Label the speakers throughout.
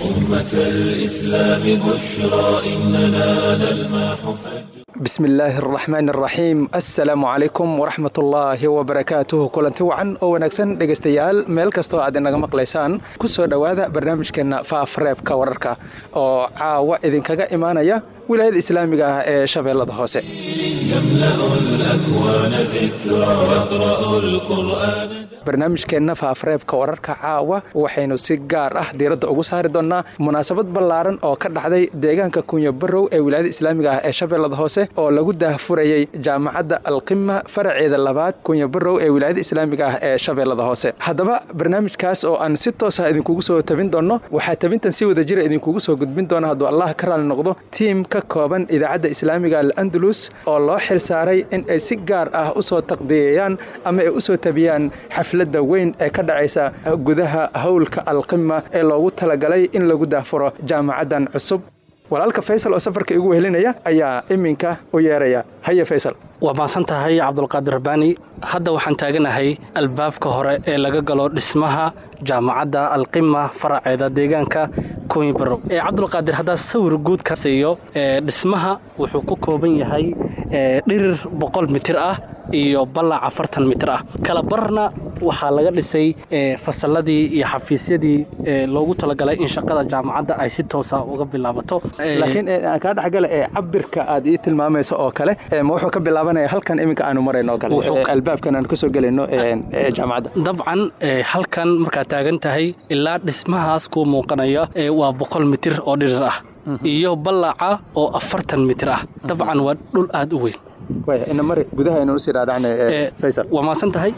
Speaker 1: أمة الإسلام بشرى إننا نلمح فجرا
Speaker 2: bismi illaahi araxmaan araxiim assalaamu calaykum waraxmatullaahi wabarakaatuhu kulanti wacan oo wanaagsan dhegaystayaal meel kastoo aad inaga maqlaysaan ku soo dhowaada barnaamijkeenna faafreebka wararka oo caawa idinkaga imaanaya wilaayada islaamiga ah ee shabeellada hoose
Speaker 1: يملأ الأكوان ذكرى يقرأ القرآن
Speaker 2: barnaamijkeenna faafreebka wararka caawa waxaynu si gaar ah diiradda ugu saari doonnaa munaasabad ballaaran oo ka dhacday deegaanka kunya barow ee wilaayada islaamiga ah ee shabeellada hoose oo lagu daahfurayey jaamacadda alqima faraceeda labaad kunya barow ee wilaayada islaamiga ah ee shabeellada hoose haddaba barnaamijkaas oo aan si toosa idinkugu soo tabin doonno waxaa tabintan si wada jira idinkugu soo gudbin doona hadduu allah ka raali noqdo tiim ka kooban idaacadda islaamiga al-andalus oo loo xil saaray in ay si gaar ah u soo taqdiyeeyaan ama ay u soo tabiyaan xafladda weyn ee ka dhacaysa gudaha howlka alqima ee loogu talagalay in lagu daafuro jaamacaddan cusub walaalka faysal oo safarka igu wehelinaya ayaa iminka u yeeraya haye faysal
Speaker 3: waa maasan tahay cabdulqaadir rabbaani hadda waxaan taaganahay albaabka hore ee laga galo dhismaha jaamacadda alqima faraceeda deegaanka kooyi barow ee cabdulqaadir haddaa sawir guud ka siiyo dhismaha wuxuu ku kooban yahay dhirir boqol mitir ah iyo ballac afartan mitir ah kala barna waxaa laga dhisay fasalladii iyo xafiisyadii loogu talagalay in shaqada jaamacadda ay si toosa uga bilaabato
Speaker 2: laakiin aan kaa dhexgala ee cabirka aad ii tilmaamayso oo kale ma wuxuu ka bilaabanaya halkan iminka aanu marayno oo kale albaabkan aanu ka soo gelayno jaamacadda
Speaker 3: dabcan halkan markaad taagan tahay ilaa dhismahaas kuu muuqanaya waa boqol mitir oo dhirir ah iyo ballaca oo afartan mitir ah dabcan waa dhul aad u weyn
Speaker 2: ina mari gudaha aynu usii dhaadhacnay faysal
Speaker 3: waa maasan tahay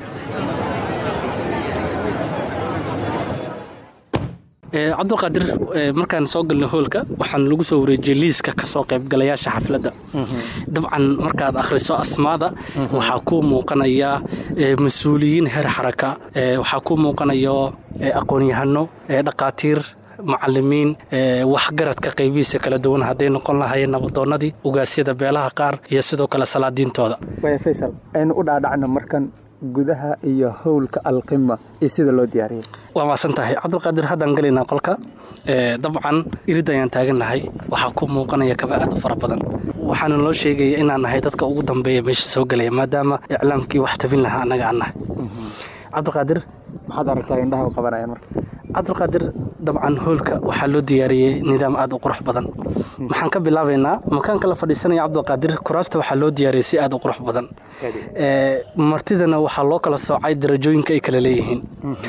Speaker 3: cabdulqaadir markaan soo galnay hoolka waxaan lagu soo wareejiyey liiska ka soo qaybgalayaasha xafladda dabcan markaad akhriso asmaada waxaa kuu muuqanaya mas-uuliyiin heer xaraka waxaa kuu muuqanayo aqoon-yahano dhaqaatiir macalimiin waxgaradka qaybihiisa kala duwan hadday noqon lahayeen nabadoonnadii ugaasyada beelaha qaar iyo sidoo kale salaadiintooda
Speaker 2: faysal aynu u dhaadhacno markan gudaha iyo howlka alqima iyo sida loo diyaariyey
Speaker 3: waa maasan tahay cabdulqaadir haddaan gelaynaa qolka dabcan irid ayaan taagannahay waxaa ku muuqanaya kaba aad u fara badan waxaana noo sheegaya inaan nahay dadka ugu dambeeya meesha soo gelaya maadaama iclaamkii wax tabin lahaa annaga aan nahay cabdulqaadir
Speaker 2: maxaad aragtaa indhaha u qabanayaan marka
Speaker 3: cabdulqaadir dabcan hoolka waxaa loo diyaariyey nidaam aad u qurux badan maxaan ka bilaabaynaa makaanka la fadhiisanaya cabdulqaadir kuraasta waxaa loo diyaariyey si aad u qurux badan martidana waxaa loo kala soocay darajooyinka ay kala leeyihiin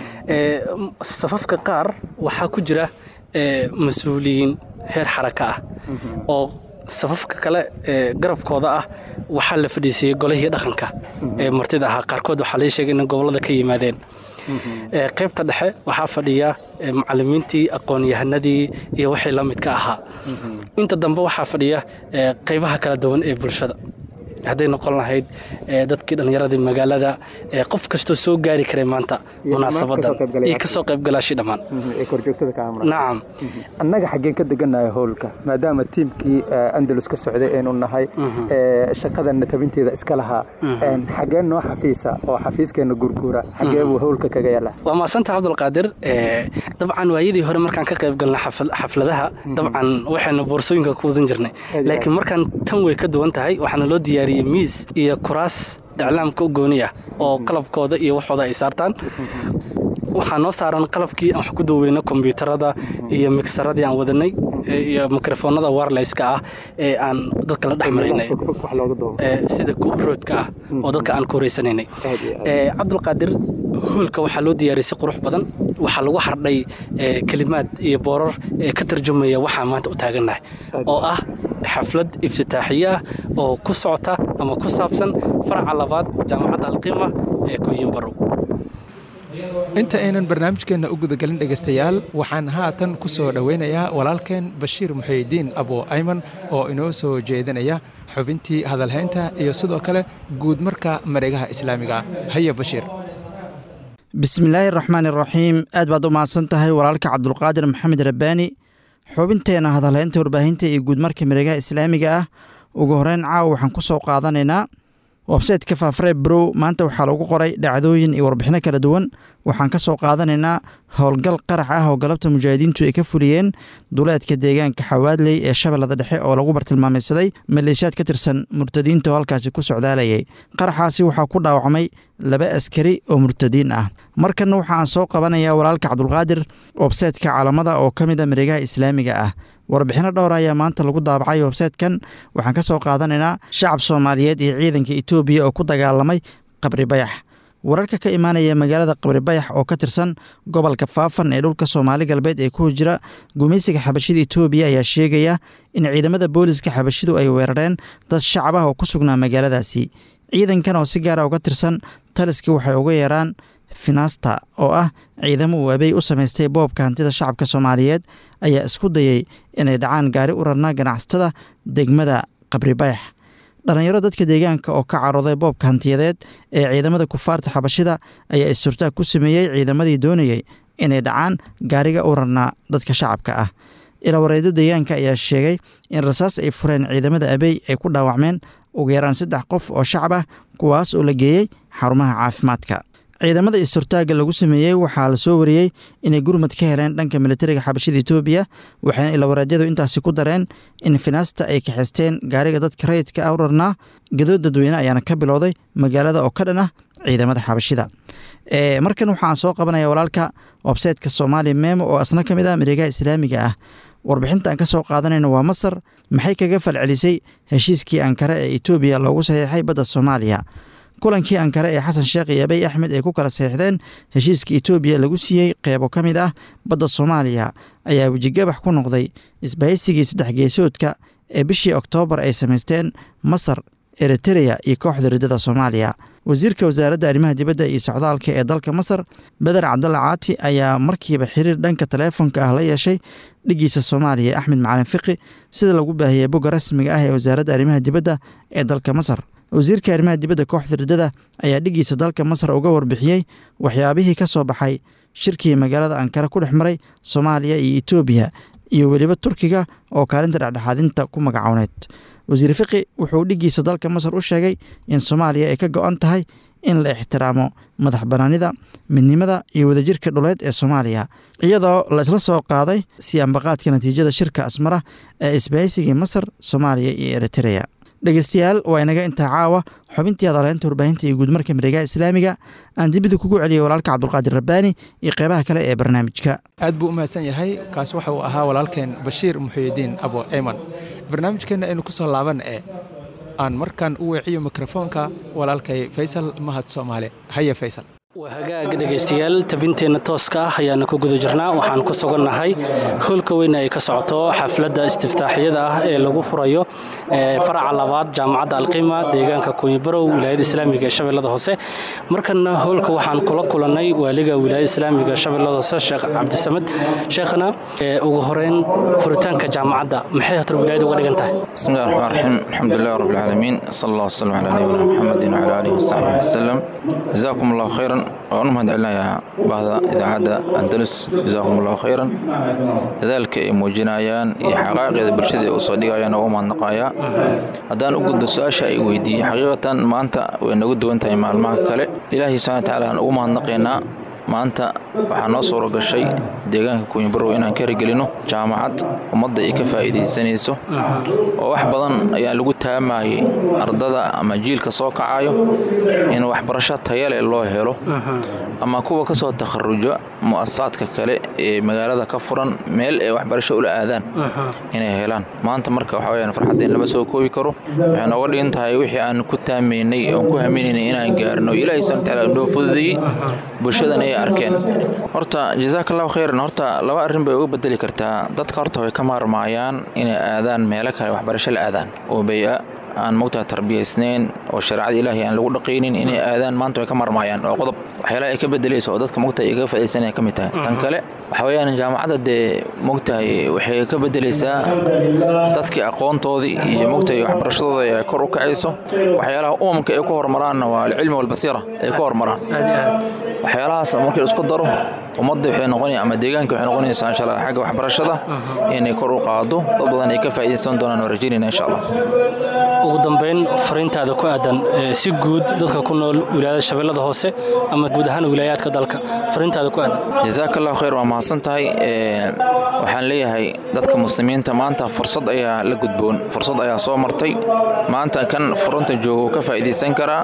Speaker 3: safafka qaar waxaa ku jira mas-uuliyiin heer xaraka ah oo safafka kale ee garabkooda ah waxaa la fadhiisiyey golihii dhaqanka ee martida ahaa qaarkood waxaa lai sheegay inay gobollada ka yimaadeen qaybta dhexe waxaa fadhiya macalimiintii aqoon-yahanadii iyo wixii la midka ahaa inta dambe waxaa fadhiya qaybaha kala duwan ee bulshada hadday noqon lahayd dadkii dhallinyaradii magaalada qof kastoo soo gaari karay maanta munaasabadan iyo kasoo qaybgalaashii dhammaan nacam
Speaker 2: annaga xaggeen ka degannahay howlka maadaama tiimkii andalus ka socday aynu nahay shaqadanna tabinteeda iska lahaa xaggeen noo xafiisa oo xafiiskeenna gurguura xaggee buu howlka kaga yaala
Speaker 3: waa maasanta cabdulqaadir dabcan waayadii hore markaan ka qayb galnay xafladaha dabcan waxaynu boorsooyinka ku wadan jirnay laakiin markaan tan way ka duwan tahay waxaana loo diyaariyey miis iyo kuraas iclaamka u gooni ah oo qalabkooda iyo waxooda ay saartaan waxaa noo saaran qalabkii aan wax ku duweyno kombyuutarada iyo migsaradii aan wadanay iyo mikrofoonada warleyska ah ee aan dadka la dhex maraynay sida kuroodka ah oo dadka aan ku horeysanaynay cabdulqaadir hoolka waxaa loo diyaariyey si qurux badan waxaa lagu xardhay kelimaad iyo boorar ee ka tarjumaya waxaan maanta u taagannahay oo ah xaflad iftitaaxiye ah oo ku socota ama ku saabsan faraca labaad jaamacadda alqiima ee kuyimbarow
Speaker 2: inta aynan barnaamijkeenna u gudagelin dhegaystayaal waxaan haatan ku soo dhoweynayaa walaalkeen bashiir muxiidiin abo ayman oo inoo soo jeedinaya xubintii hadalhaynta iyo sidoo kale guud marka mareegaha islaamiga haya bashiir
Speaker 4: bismillaahi raxmaan iraxiim aad baad u mahadsan tahay walaalka cabdulqaadir maxamed rabbaani xubinteena hadalhaynta warbaahinta iyo guudmarka mareegaha islaamiga ah ugu horeyn caawa waxaan ku soo qaadanaynaa websayteka faafree brow maanta waxaa lagu qoray dhacdooyin iyo warbixino kala duwan waxaan ka soo qaadanaynaa howlgal qarax ah oo galabta mujaahidiintu ay ka fuliyeen duleedka deegaanka xawaadley ee shabeellada dhexe oo lagu bartilmaamaysaday maleeshiyaad ka tirsan murtadiinta oo halkaasi ku socdaalayay qaraxaasi waxaa ku dhaawacmay laba askari oo murtadiin ah markanna waxa aan soo qabanayaa walaalka cabdulqaadir websaytka caalamada oo ka mid a mareegaha islaamiga ah warbixino dhowr ayaa maanta lagu daabacay websaytkan waxaan ka soo qaadanaynaa shacab soomaaliyeed iyo ciidanka etoobiya oo ku dagaalamay qabri bayax wararka ka imaanaya magaalada qabri bayax oo ka tirsan gobolka faafan ee dhulka soomaali galbeed ee ku jira gumaysiga xabashida etoobiya ayaa sheegaya in ciidamada booliska xabashidu ay weerareen dad shacab ah oo ku sugnaa magaaladaasi ciidankan oo si gaara uga tirsan taliskii waxay uga yeeraan finasta oo ah ciidamo uu abeey u samaystay boobka hantida shacabka soomaaliyeed ayaa isku dayay inay dhacaan gaari u rarnaa ganacsatada degmada qabri bayax dhallinyaro dadka deegaanka oo ka carooday boobka hantiyadeed ee ciidamada kufaarta xabashida ayaa is-surtaag ku sameeyey ciidamadii doonayey inay dhacaan gaariga u rarnaa dadka shacabka ah ilawareedo deegaanka ayaa sheegay in rasaas ay fureen ciidamada abeey ay ku dhaawacmeen ugu yaraan saddex qof oo shacab ah kuwaas oo la geeyey xarumaha caafimaadka ciidamada is-surtaagga lagu sameeyey waxaa la soo wariyey inay gurmad ka heleen dhanka militariga xabashida etoobiya waxayna ilawareedyadu intaasi ku dareen in finaasta ay kaxisteen gaariga dadka rayidka ah u rarnaa gadood dadweyne ayaana ka bilowday magaalada oo ka dhan ah ciidamada xabashida markan waxaan soo qabanaya walaalka websaytka soomaali memo oo asna ka mid ah mareegaha islaamiga ah warbixinta aan ka soo qaadanayno waa masar maxay kaga falcelisay heshiiskii ankare ee etoobiya loogu saxiixay badda soomaaliya kulankii ankare ee xasan sheekh iyo abiy axmed ay ku kala saxiixdeen heshiiska etoobiya lagu siiyey qeybo ka mid ah badda soomaaliya ayaa wejigabax ku noqday isbahaysigii saddex geesoodka ee bishii oktoobar ay samaysteen masar eritereya iyo kooxda riddada soomaaliya wasiirka wasaaradda arrimaha dibadda iyo socdaalka ee dalka masar beder cabdalla caati ayaa markiiba xiriir dhanka taleefonka ah la yeeshay dhigiisa soomaaliya axmed macalin fiqi sida lagu baahiyey bogga rasmiga ah ee wasaaradda arrimaha dibadda ee dalka masar wasiirka arrimaha dibadda kooxda riddada ayaa dhigiisa dalka masar uga warbixiyey waxyaabihii ka soo baxay shirkii magaalada ankara ku dhex maray soomaaliya iyo etoobiya iyo weliba turkiga oo kaalinta dhexdhexaadinta ku magacowneyd wasiir fiqi wuxuu dhigiisa dalka masar u sheegay in soomaaliya ay ka go-an tahay in la ixtiraamo madax banaanida midnimada iyo wadajirka dhuleed ee soomaaliya iyadoo la isla soo qaaday siyaanbaqaadka natiijada shirka asmara ee isbahaysigii masar soomaaliya iyo eritereya dhegeystayaal waa inaga intaa caawa xubintii adaleynta warbaahinta iyo guudmarka mareegaha islaamiga aan dibida kugu celiyay walaalka cabdulqaadir rabbaani iyo qeybaha kale ee barnaamijka
Speaker 2: aad buu u mahadsan yahay kaas waxa uu ahaa walaalkeen bashiir muxuyidiin abo eyman barnaamijkeenna aynu ku soo laaban ee aan markaan u weeciyo mikrofoonka walaalkay faysal mahad soomaali haye faysal
Speaker 3: waa hagaag dhegaystayaal tabinteenna tooska ah ayaana ku guda jirnaa waxaan ku sugannahay hoolka weyn ay ka socoto xafladda istiftaaxiyada ah ee lagu furayo faraca labaad jaamacadda alqiima deegaanka kunyibarow wilaayada islaamiga ee shabeellada hoose markana hoolka waxaan kula kulannay waaliga wilaayada islaamiga shabeellada hoose sheekh cabdisamed sheekhana ugu horeyn furitaanka jaamacadda maxay hatar wilaayada uga dhigan tahay
Speaker 5: بسم الله الرحمن الرحيم الحمد لله رب العالمين صلى الله وسلم على نبينا محمد وعلى اله وصحبه وسلم جزاكم الله خيرا waan u mahadcelinayaa bahda idaacadda andalus jazaakum allahu khayran dadaalka ay muujinayaan iyo xaqaaqeeda bulshada ay usoo dhigayaan ugu mahadnaqayaa haddaan u gudbo su-aasha ay weydiiyey xaqiiqatan maanta way nagu duwan tahay maalmaha kale ilaahay subxana watacaala aan ugu mahadnaqaynaa maanta waxaa noo suuro gashay deegaanka kunyibarow inaan ka hirgelino jaamacad ummadda ay ka faa'iidaysanayso oo wax badan ayaa lagu taamayay ardada ama jiilka soo kacayo in waxbarasho tayale loo helo ama kuwa ka soo takharuja mu'asasaadka kale ee magaalada ka furan meel ay waxbarasho ula aadaan inay helaan maanta marka waxa weyaan farxaddeen lama soo koobi karo waxay nooga dhigan tahay wixii aan ku taamaynay oon ku haminaynay inaan gaarno ilaahay subhana watacaala inoo fududeeyey bulshadan ay arkeen horta jazaaka allahu khayran horta laba arrin bay uga bedeli kartaa dadka horta way ka maarmaayaan inay aadaan meelo kale waxbarasho la aadaan oo bay-a aan mogtaha tarbiyaysnayn oo shareecada ilaahay aan lagu dhaqaynin inay aadaan maanta way ka marmaayaan oo qodob waxyaalaha ay ka bedelayso oo dadka mogtaha ay kaga faaidaysanaya ka mid tahay tan kale waxa weeyaan jaamacadda dee mogtahay waxay ka bedelaysaa dadkii aqoontoodii iyo mogtahay waxbarashadooda ay kor u kacayso waxyaalaha umamka ay ku hormaraanna waa alcilmi walbasiira ay ku hormaraan waxyaalahaas markii la isku daro ummadda waxay noqonaya ama deegaanka waxay noqonaysaa insha allah xagga waxbarashada inay kor u qaado dad badan ay ka faa'iidaysan doonaan waa rajaynayna insha allah
Speaker 3: ugu dambeyn fariintaada ku aadan si guud dadka ku nool wilaayada shabeellada hoose ama guud ahaan wilaayaadka dalka fariintaada ku aadan
Speaker 5: jazaaka allahu khayr waa mahadsan tahay waxaan leeyahay dadka muslimiinta maanta fursad ayaa la gudboon fursad ayaa soo martay maanta kan furunta jooga uu ka faa'iidaysan karaa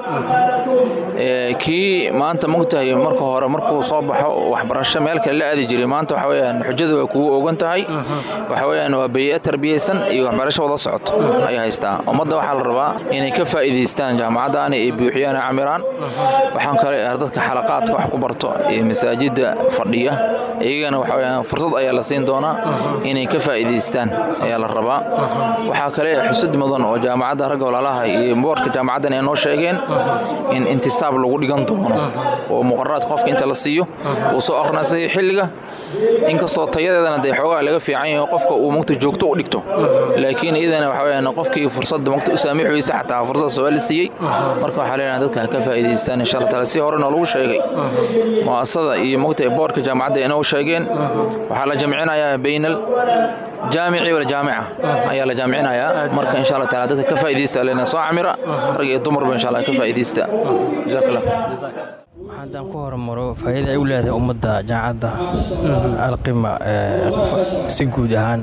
Speaker 5: kii maanta mogtahay marka hore markuu soo baxo waxbarasho meel kale la aadi jiray maanta waxa weyaan xujada waa kugu ogan tahay waxa weyaan waa beeye tarbiyaysan iyo waxbarasho wada socoto ay haystaa ummadda waxaa la rabaa inay ka faa'iidaystaan jaamacaddaani ay buuxiyaan camiraan waxaan kale dadka xalaqaadka wax ku barto iyo masaajidda fadhiya iyagana waxa weyaan fursad ayaa la siin doonaa inay ka faa'iidaystaan ayaa la rabaa waxaa kale xusud mudan oo jaamacadda ragga walaalaha iyo boorka jaamacaddan ay noo sheegeen in intisaab lagu dhigan doono oo muqararaad qofka inta la siiyo uu soo aqrinasay xilliga inkastoo tayadeedana dee xoogaa laga fiican yahay qofka uu mugta joogto u dhigto laakiin iyadana waxa weyaan qofkii fursadda mugta u saamix weysa xataa fursad soo la siiyey marka waxaa leenahay dadka ha ka faa'iidaystaan insha allah taala si hore noo lagu sheegay mu'asasada iyo mugta boorka jaamacadda inoo sheegeen waxaa la jamcinayaa baynal jaamici wala jaamica ayaa la jaamicinayaa marka insha allah taala dadka ka faa'iidaysta leena soo camira rag iyo dumarba insha allah ka faa'iidaysta jazakallah
Speaker 6: haddaan ku hormaro faa'iida ay u leedahay ummadda jaamacadda alqima si guud ahaan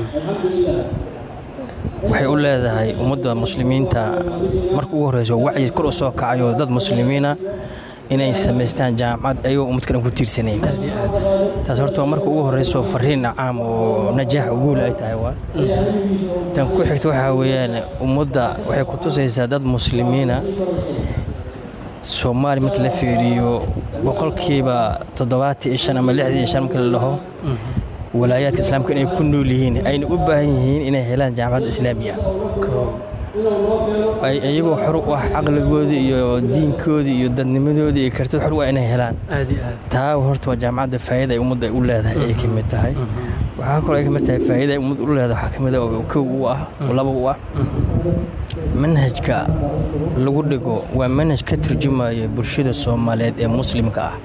Speaker 6: waxay u leedahay ummadda muslimiinta marka ugu horreyso wacyi kor u soo kacayo dad muslimiina inay samaystaan jaamacad ayagoo ummad kalan ku tiirsanayn taas horta waa marka ugu horreyso fariin caam oo najaax uguul ay tahay waa tan ku xigta waxaa weeyaan ummadda waxay ku tusaysaa dad muslimiina soomaali markii la fiiriyo boqolkiiba toddobaatan iyo shan ama lixdan iyo shan markii la dhaho walaayaadka islaamka inay ku nool yihiin ayna u baahan yihiin inay helaan jaamacadda islaamiya iyagoo xor u ah caqligoodii iyo diinkoodii iyo dadnimadoodii iyo kartid xor u ah inay helaan taa horta waa jaamacadda faa'iida ay ummadda u leedahay ay ka mid tahay waxaa kaloo ay ka mid tahay faa'iida ay ummadda u leedahay waxaa ka mid ah kow u ah laba u ah manhajka lagu dhigo waa manhaj ka turjumaya bulshada soomaaliyeed ee muslimka ah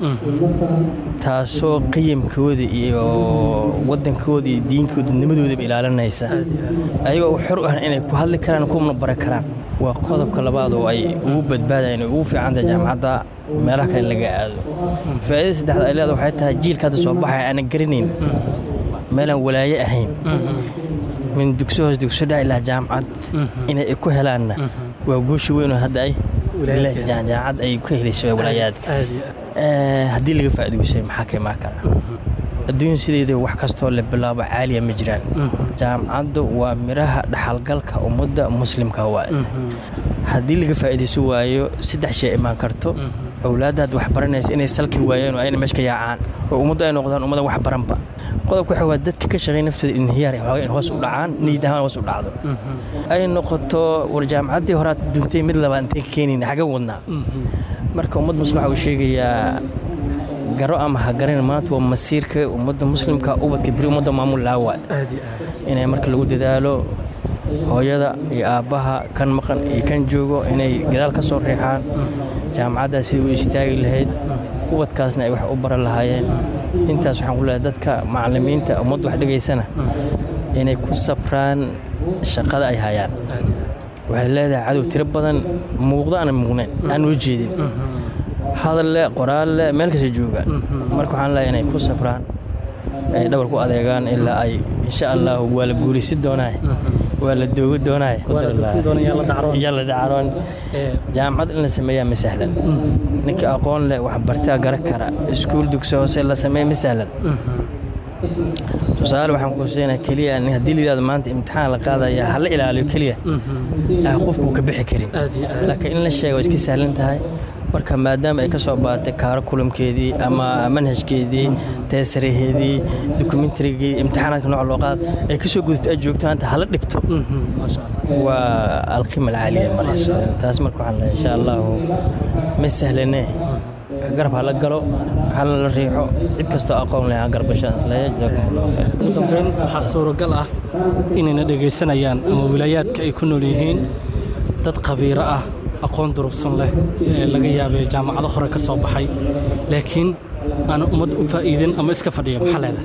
Speaker 6: taasoo qiyamkooda iyo wadankooda iyo diinkooda dadnimadoodaba ilaalinaysa ayagoo xor u ah inay ku hadli karaan kuna bari karaan waa qodobka labaad oo ay ugu badbaadayan ugu fiicantahay jaamacadda meelaha kale laga aado faa'iidada saddexda ay leedahay waxay tahay jiilka hadda soo baxaya aanan garanayn meelaan walaaye ahayn min dugso hoos dugso dhaci laha jaamacad inay ku helaanna waa guusha weyn oo hadda ay jaamacad ay ku helayso walaayaadka haddii laga faa'iidaysay maxaa ka imaan kara adduunya sideeda wax kastoo la bilaabo caaliya ma jiraan jaamacaddu waa midhaha dhaxalgalka ummadda muslimka waaye haddii laga faa'iidayso waayo saddex shay imaan karto awlaadda had wax baranaysa inay salki waayeen oo ayna meesha ka yaacaan oo ummaddu ay noqdaan ummadda wax baranba qodobka waxa waa dadka ka shaqeey naftooda inhiyaar xoogaa in hoos u dhacaan niyad ahaan hoos u dhacdo ay noqoto war jaamacaddii horaad duntay mid labaad intay ka keenayna xaga wadnaa marka ummad muslim waxa uu sheegayaa garo ama ha garan maanta waa masiirka ummadda muslimka ubadka beri ummadda maamul laawa inay marka lagu dadaalo hooyada iyo aabbaha kan maqan iyo kan joogo inay gadaal ka soo riixaan jaamacaddaas sidai u istaagi lahayd ubadkaasna ay wax u baran lahaayeen intaas waxaan ku leehay dadka macallimiinta ummadda wax dhigaysana inay ku sabraan shaqada ay hayaan waxay leedahay cadow tiro badan muuqdo aanan muuqnayn aan noo jeedin hadalle qoraalle meel kasta joogaan marka waxaan leeyahay inay ku sabraan ay dhabar ku adeegaan ilaa ay insha allah waa la guulaysi doonaa waa la doogi doonaa yaa la dacaroon jaamacad in la sameeyaa ma sahlan ninka aqoon leh wax bartaa gara kara iskuul dugsi hoose la sameeya ma sahlan tusaale waxaan ku siinaa keliya haddii la yidhahdo maanta imtixaan la qaadaya ha la ilaaliyo keliya qofku uu ka bixi karin laakiin in la sheego iska sahlan tahay marka maadaama ay ka soo baaatay kaaro kulamkeedii ama manhajkeedii teesaraheedii dokumentarigii imtixaanaadka nooc loo qaad ay ka soo gudubto aad joogto maanta hala dhigto waa alqiima alcaaliya marayso taas marka waxaan leeyahay insha allahu ma sahlanee garab hala galo hala la riixo cid kastoo aqoon leh garab gashaan isleeya jazaakum allahu khayr
Speaker 3: ugu dambeyn waxaa suuragal ah inayna dhegaysanayaan ama wilaayaadka ay ku nool yihiin dad khabiiro ah aqoon durugsan leh ee laga yaabay jaamacado hore ka soo baxay laakiin aan ummad u faa'iidin ama iska fadhiya maxaa leedahay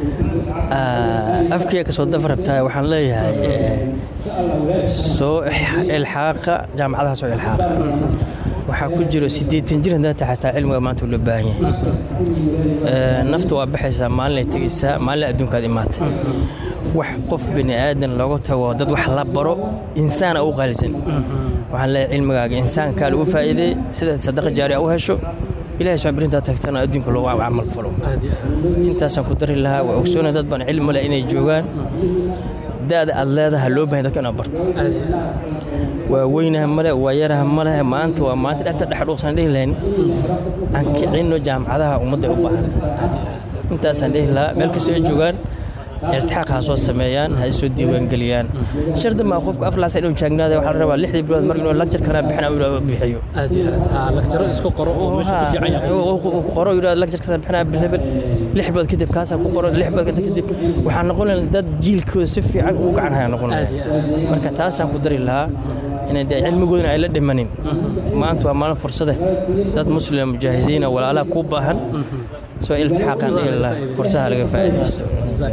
Speaker 6: afkaya kasoo dafarabtahay waxaan leeyahay soo ilxaaqa jaamacadaha soo ilxaaqa waxaa ku jiro siddeetan jir haddaa tahay xataa cilmiga maanta loo baahan yahay nafta waa baxaysaa maalinay tegaysaa maalin adduunkaad imaatay wax qof bini aadan looga tago dad wax la baro insaana u qaalisan waxaan leeyahay cilmigaaga insaankaa lagu faa'iideey sida sadaqa jaari a u hesho ilahay soo birintaa tagtana adduunka loogu camal falo intaasaan ku dari lahaa waa ogsoonay dad baan cilmi leh inay joogaan da'da aad leedaha loo bahan dadka inaad barto waa weynaha male waa yaraha male maanta waa maanta dhexta dhexdhuuqsan dhihi lahayn aan kicinno jaamacadaha ummadda ay u baahanta intaasaan dhihi lahaa meel kastoo ay joogaan iltixaaq ha soo sameeyaan ha isoo diiwaangeliyaan shardi maa qofku aflaasa inuu jaagnaada waxaa la rabaa lixdii bilood mar inuu lagjarkana bixina uu bixiyo
Speaker 3: lagjaro isku qoro oo meesha ku fiican yahay
Speaker 6: qoro yidhahdo lagjarkasa bixinaa bilhebel lix bilood kadib kaasaa ku qoro lix bilood kadib waxaa noqon lahaa dad jiilkooda si fiican ugu gacan haya noqon lahaa marka taasaan ku dari lahaa inay dee cilmigoodana ay la dhimanin maanta waa maalin fursade dad muslima mujaahidiina walaalaha ku baahan soo iltixaaqaan dhihi lahaa fursaha laga faa'iidaysto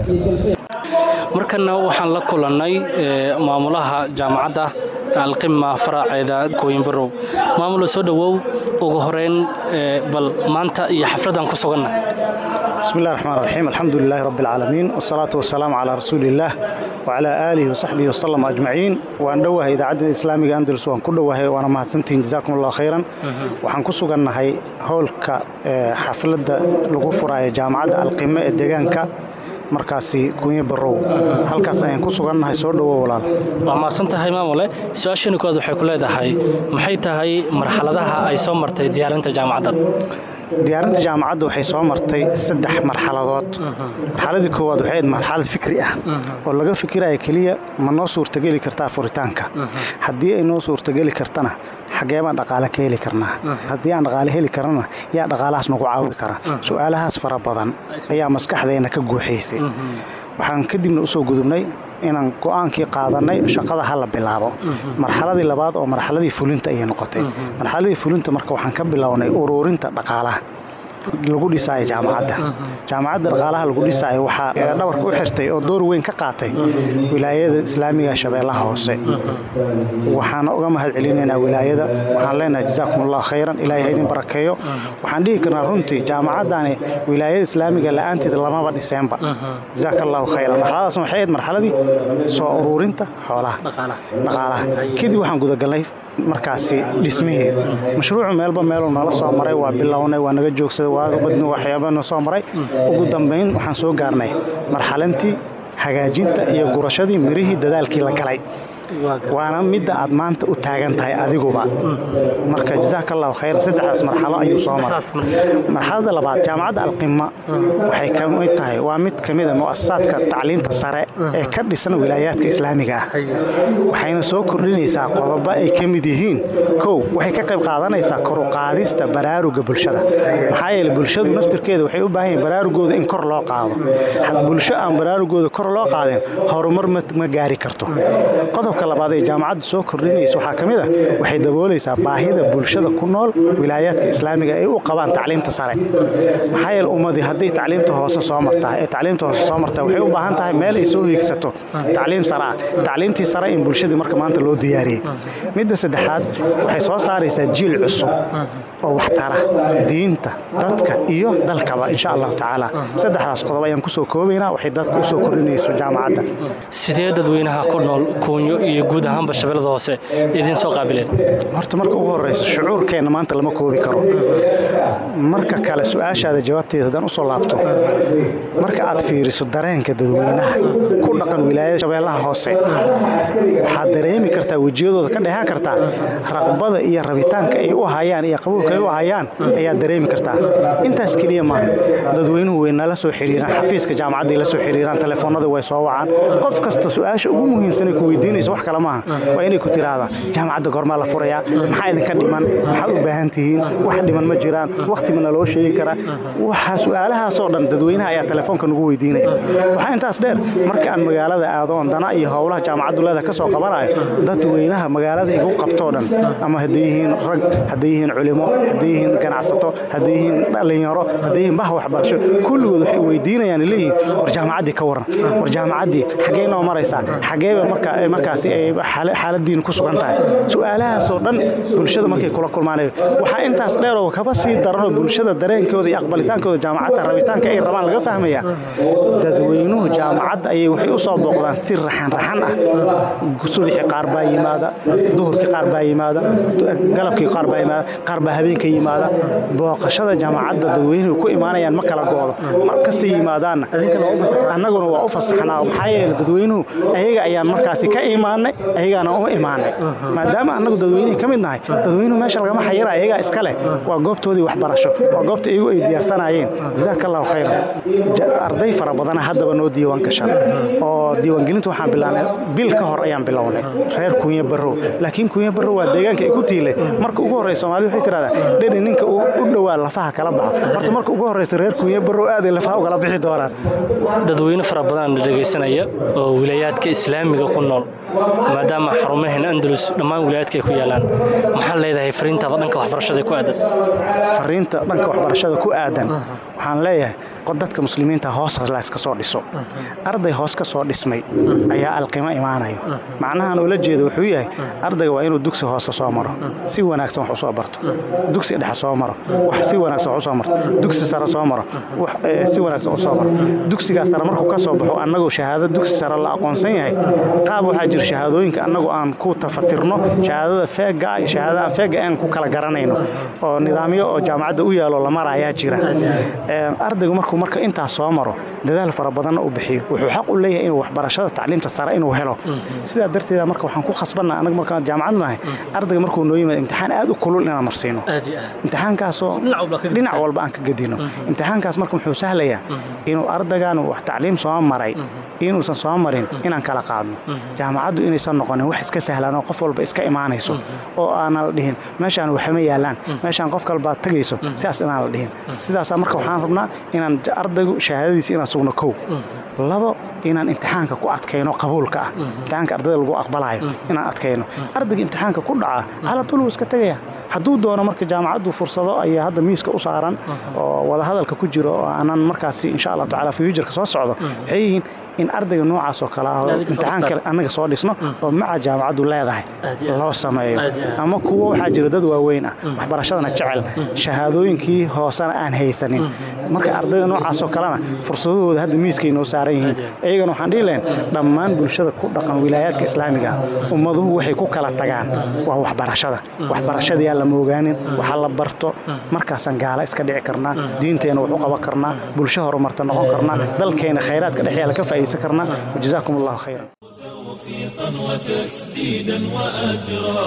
Speaker 3: markana waxaan la kulannay maamulaha jaamacadda alqima faraaceeda kooyinbarow maamula soo dhowow ugu horeyn bal maanta iyo xafladaan ku suganna
Speaker 7: بسم الله الرحمن الرحيم الحمد لله رب العالمين والصلاة والسلام على رسول الله وعلى آله وصحبه وسلم أجمعين وأن دوها إذاعة الإسلامية أندلس وأن كدوها وأنا مهتنتين جزاكم الله خيرا وحن كسوغا نهي هولك حفلة لغفرة جامعة القمة الدقانكا markaasi kunye barow halkaas ayaan ku sugannahay soo dhowo walaal
Speaker 3: waa maasan tahay maamule su-aashani kood waxay ku leedahay maxay tahay marxaladaha ay soo martay diyaarinta jaamacadda
Speaker 7: diyaarinta jaamacadda waxay soo martay saddex marxaladood marxaladii koowaad waxay ahayd marxalad fikri ah oo laga fikiraya keliya ma noo suurtageli kartaa furitaanka haddii ay noo suurtageli kartana xaggee baan dhaqaale ka heli karnaa haddii aan dhaqaale heli karnana yaa dhaqaalahaas nagu caawi kara su'aalahaas fara badan ayaa maskaxdeenna ka guuxaysay waxaan kadibna usoo gudubnay inaan go'aankii qaadannay shaqada ha la bilaabo marxaladii labaad oo marxaladii fulinta ayay noqotay marxaladii fulinta marka waxaan ka bilownay uruurinta dhaqaalaha lagu dhisaayo jaamacadda jaamacadda dhaqaalaha lagu dhisaayo waxaa dhabarka u xirtay oo door weyn ka qaatay wilaayada islaamiga shabeellaha hoose waxaana uga mahad celinaynaa wilaayada waxaan leenahay jazaakum allah khayran ilaahay ha idin barakeeyo waxaan dhihi karnaa runtii jaamacaddaani wilaayada islaamiga la'aanteeda lamaba dhiseenba jazaaka allahu khayran marxaladaasna waxay ahayd marxaladii soo uruurinta xoolaha dhaqaalaha kadib waxaan gudagalnay markaasi dhismihii mashruucu meelba meeluu nala soo maray waa bilownay waa naga joogsaday waabadni waxyaaba na soo maray ugu dambayn waxaan soo gaarnay marxalantii hagaajinta iyo gurashadii mirihii dadaalkii la galay waana midda aad maanta u taagan tahay adiguba marka jazaaka allahu khayran saddexdaas marxalo ayuu soo maray marxalada labaad jaamacadda alqima waxay ka mid tahay waa mid ka mid a mu'asasaadka tacliimta sare ee ka dhisan wilaayaadka islaamiga ah waxayna soo kordhinaysaa qodobo ay ka mid yihiin kow waxay ka qayb qaadanaysaa kor u qaadista baraaruga bulshada maxaa yeele bulshadu naftirkeeda waxay u baahan yihin baraarugooda in kor loo qaado bulsho aan baraarugooda kor loo qaadin horumar ma gaari karto qodobka labaad ee jaamacaddu soo kordhinaysa waxaa ka mid ah waxay daboolaysaa baahida bulshada ku nool wilaayaadka islaamiga ay u qabaan tacliimta sare maxaa yeele ummadii hadday tacliimta hoose soo martaa ee tacliimta hoose soo martaa waxay u baahan tahay meel ay soo hiigsato tacliim sare ah tacliimtii sare in bulshadii marka maanta loo diyaariyey midda saddexaad waxay soo saaraysaa jiil cusub oo waxtara diinta dadka iyo dalkaba insha allahu tacaala saddexdaas qodob ayaan kusoo koobaynaa waxay dadka usoo kordhinayso jaamacadda
Speaker 3: sidee dadweynaha ku nool kuunyo iyo guud ahaanba shabeellada hoose idiin soo qaabileen
Speaker 7: horta marka ugu horraysa shucuurkeenna maanta lama koobi karo marka kale su-aashaada jawaabteeda haddaan usoo laabto marka aad fiiriso dareenka dadweynaha ku dhaqan wilaayada shabeellaha hoose waxaad dareemi kartaa wejiyadooda ka dheehan kartaa raqbada iyo rabitaanka ay u hayaan iyo qabuulka ay u hayaan ayaad dareemi kartaa intaas keliya maaha dadweynuhu way nala soo xidhiiraan xafiiska jaamacadday la soo xidhiiraan telefoonnadii way soo wacaan qof kasta su-aasha ugu muhiimsanay ku weydiinaysa wax kale maaha waa inay ku tiraahdaa jaamacadda goormaa la furayaa maxaa idinka dhiman maxaad u baahan tihiin wax dhiman ma jiraan wakhti ma naloo sheegi karaa waxaa su-aalahaasoo dhan dadweynaha ayaa telefoonka nagu weydiinaya waxaa intaas dheer marka aan magaalada aado oon dana iyo howlaha jaamacaddu leeda ka soo qabanayo dadweynaha magaalada igu qabtoo dhan ama hadday yihiin rag hadday yihiin culimo hadday yihiin ganacsato hadday yihiin dhallinyaro hadday yihiin bah waxbarasho kulligood waxay weydiinayaan leeyihiin war jaamacaddii ka waran war jaamacaddii xaggee noo maraysaa xaggeeba marka markaasi ay xaaladiinu ku sugan tahay su-aalahaasoo dhan bulshada markay kula kulmaanayo waxaa intaas dheeroo kaba sii daranoo bulshada dareenkooda iyo aqbalitaankooda jaamacadda rabitaanka ay rabaan laga fahmaya dadweynuhu jaamacadda ayay waxay u soo booqdaan si raxan raxan ah subaxii qaar baa yimaada duhurkii qaar baa yimaada galabkii qaar baa yimaada qaar baa habeenka yimaada booqashada jaamacadda dadweynuhu ku imaanayaan ma kala goodo mar kastay yimaadaanna annaguna waa u fasaxnaa maxaa yeele dadweynuhu ayaga ayaan markaasi ka imaanay ayagaana uma imaanay maadaama annagu dadweynihii ka mid nahay dadweynuhu meesha lagama xayira ayagaa iska leh waa goobtoodii waxbarasho waa goobta iyagu ay diyaarsanaayeen jazaaka allahu khayran arday fara badana haddaba noo diiwaan gashan oo diiwaangelinta waxaan bilaabnay bil ka hor ayaan bilownay reer kuunya barrow laakiin kuunya barrow waa deegaanka ay ku tiilay marka ugu horreysa soomaalida waxay tidhahdaa dheri ninka u dhowaa lafaha kala baxa horta marka ugu horreysa reer kuunya barrow aaday lafaha ugala bixi doonaan
Speaker 3: dadweyne fara badan dhegaysanaya oo wilayaadka islaamiga ku nool maadaama xarumaheena andalus dhammaan wilayaadka ay ku yaalaan maxaa leedahay fariintaada dhanka waxbarashada ku aadan
Speaker 7: fariinta dhanka waxbarashada ku aadan waxaan leeyahay dadka muslimiinta hoos layska soo dhiso arday hoos ka soo dhismay ayaa alqimo imaanayo macnahan ula jeeda wuxuu yahay ardayga waa inuu dugsi hoose soo maro si wanaagsan wax usoo barto dugsi dhexe soo maro wax si wanaagsan wax usoo marto dugsi sare soo maro wax si wanaagsan usoo maro dugsigaas sare markuu ka soo baxo annagoo shahaado dugsi sare la aqoonsan yahay qaab waxaa jira shahaadooyinka annagu aan ku tafatirno shahaadada feega iyo shahaadada aan feega aan ku kala garanayno oo nidaamyo oo jaamacadda u yaalo la marayaa jira ardaygu markuu marka intaas soo maro dadaal fara badanna u bixiyo wuxuu xaq u leeyahay inuu waxbarashada tacliimta sare inuu helo sidaa darteeda marka waxaan ku khasbanna annaga markaan jaamacad nahay ardayga markuu noo yimaado imtixaan aad u kulul inaan marsiino imtixaankaasoo dhinac walba aan ka gedino imtixaankaas marka muxuu sahlayaa inuu ardaygan wax tacliim soo maray inuusan soo marin inaan kala qaadno jaamacaddu inaysan noqonin wax iska sahlaan oo qof walba iska imaanayso oo aanan la dhihin meeshaan waxama yaalaan meeshaan qof kalbaad tagayso sidaas inaan la dhihin sidaasaa marka waxaan rabnaa inaan ardaygu shahaadadiisa inaan sugno kow labo inaan imtixaanka ku adkayno qabuulka ah imtixaanka ardayda lagu aqbalayo inaan adkayno ardayga imtixaanka ku dhaca haladul wuu iska tegaya hadduu doono marka jaamacaddu fursado ayaa hadda miiska u saaran oo wadahadalka ku jiro oo aanan markaasi insha allahu tacala fuujarka soo socdo waxay yihiin in ardayga noocaas oo kale ah oo imtixaan kale annaga soo dhisno oo maca jaamacaddu leedahay loo sameeyo ama kuwo waxaa jira dad waaweyn ah waxbarashadana jecel shahaadooyinkii hoosena aan haysanin marka ardayda noocaas oo kalena fursadahooda hadda miiskay noo saaran yihiin iyagana waxaan dhihi lahayn dhammaan bulshada ku dhaqan wilaayaadka islaamiga ah ummaduhu waxay ku kala tagaan waa waxbarashada waxbarashadayaa lama ogaanin waxa la barto markaasaan gaala iska dhici karnaa diinteenna wax u qaban karnaa bulsho horumarta noqon karnaa dalkeena khayraadka dhexyaala ka faa'iidaysan karnaa wajazaakum allahu khayran
Speaker 1: توفيقا وتسديدا وأجرا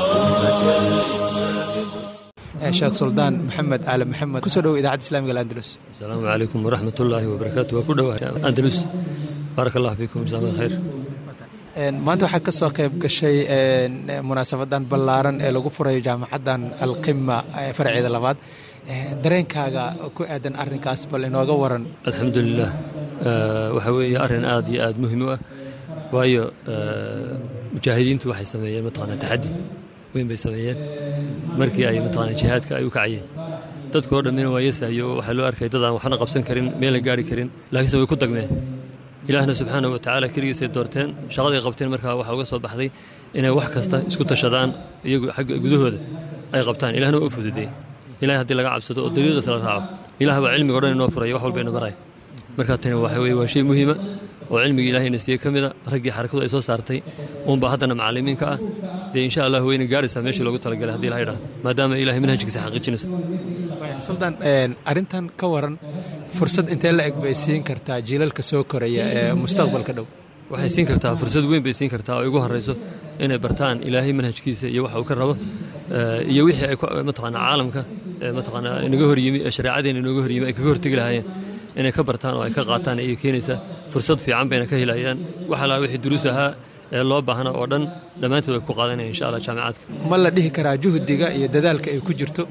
Speaker 1: أمة
Speaker 2: sheekh suldaan maxamed aale maxamed kusoo dhowo idaacadda islamiga alandalus
Speaker 8: asalaamu calaykum waraxmat ullaahi wabarakaatu waa ku dhowahay andalus baaraka allah fiikum jazaak khayr
Speaker 2: maanta waxaa ka soo qayb gashay munaasabadan ballaaran ee lagu furayo jaamacaddan alqima farceeda labaad dareenkaaga ku aadan arrinkaas bal inooga waran
Speaker 8: alxamdulilah waxa weeye arrin aad iyo aad muhiim u ah waayo mujaahidiintu waxay sameeyeen mataqaanaa taxaddi weyn bay sameeyeen markii ay mataqaanaa jihaadka ay u kacayeen dadka oo dhammina waa yesayo waxaa loo arkay dad aan waxna qabsan karin meel la gaari karin laakiinse way ku dagmeen ilaahna subxaanahu watacaala keligiisay doorteen shaqaday qabteen markaa waxaa uga soo baxday inay wax kasta isku tashadaan iyagu xagga gudahooda ay qabtaan ilahna waa u fududeeyey ilahay haddii laga cabsado oo dariiqiisa la raaco ilaah baa cilmiga o dhan inoo furaya wax walba ina baraya markaa tani waxa weye waa shay muhiima oo cilmigii ilahayna siiyey ka mida raggii xarakadu ay soo saartay uunbaa haddana macallimiinka ah dee insha allah wayna gaaraysaa meeshii loogu talagalay hadii ilahay dhahdo maadaama ilahay manhajkiisa xaqiijinayso
Speaker 2: suldaan arrintan ka waran fursad intee la eg bay siin kartaa jiilalka soo koraya ee mustaqbalka dhow
Speaker 8: waxay siin kartaa fursad weyn bay siin kartaa oo ugu horrayso inay bartaan ilaahay manhajkiisa iyo waxa uu ka rabo iyo wixii ay mataqaanaa caalamka mataqaanaa inaga horyimi ee shareecadeena inooga horyimi ay kaga hortegi lahaayeen inay ka bartaan oo ay ka qaataan ayay keenaysaa fursad fiican bayna ka helayaan waxa laa wixii duruus ahaa ee loo baahna oo dhan dhammaantood way ku qaadanayaan insha allah jaamicaadka
Speaker 2: ma la dhihi karaa juhdiga iyo dadaalka ay ku jirto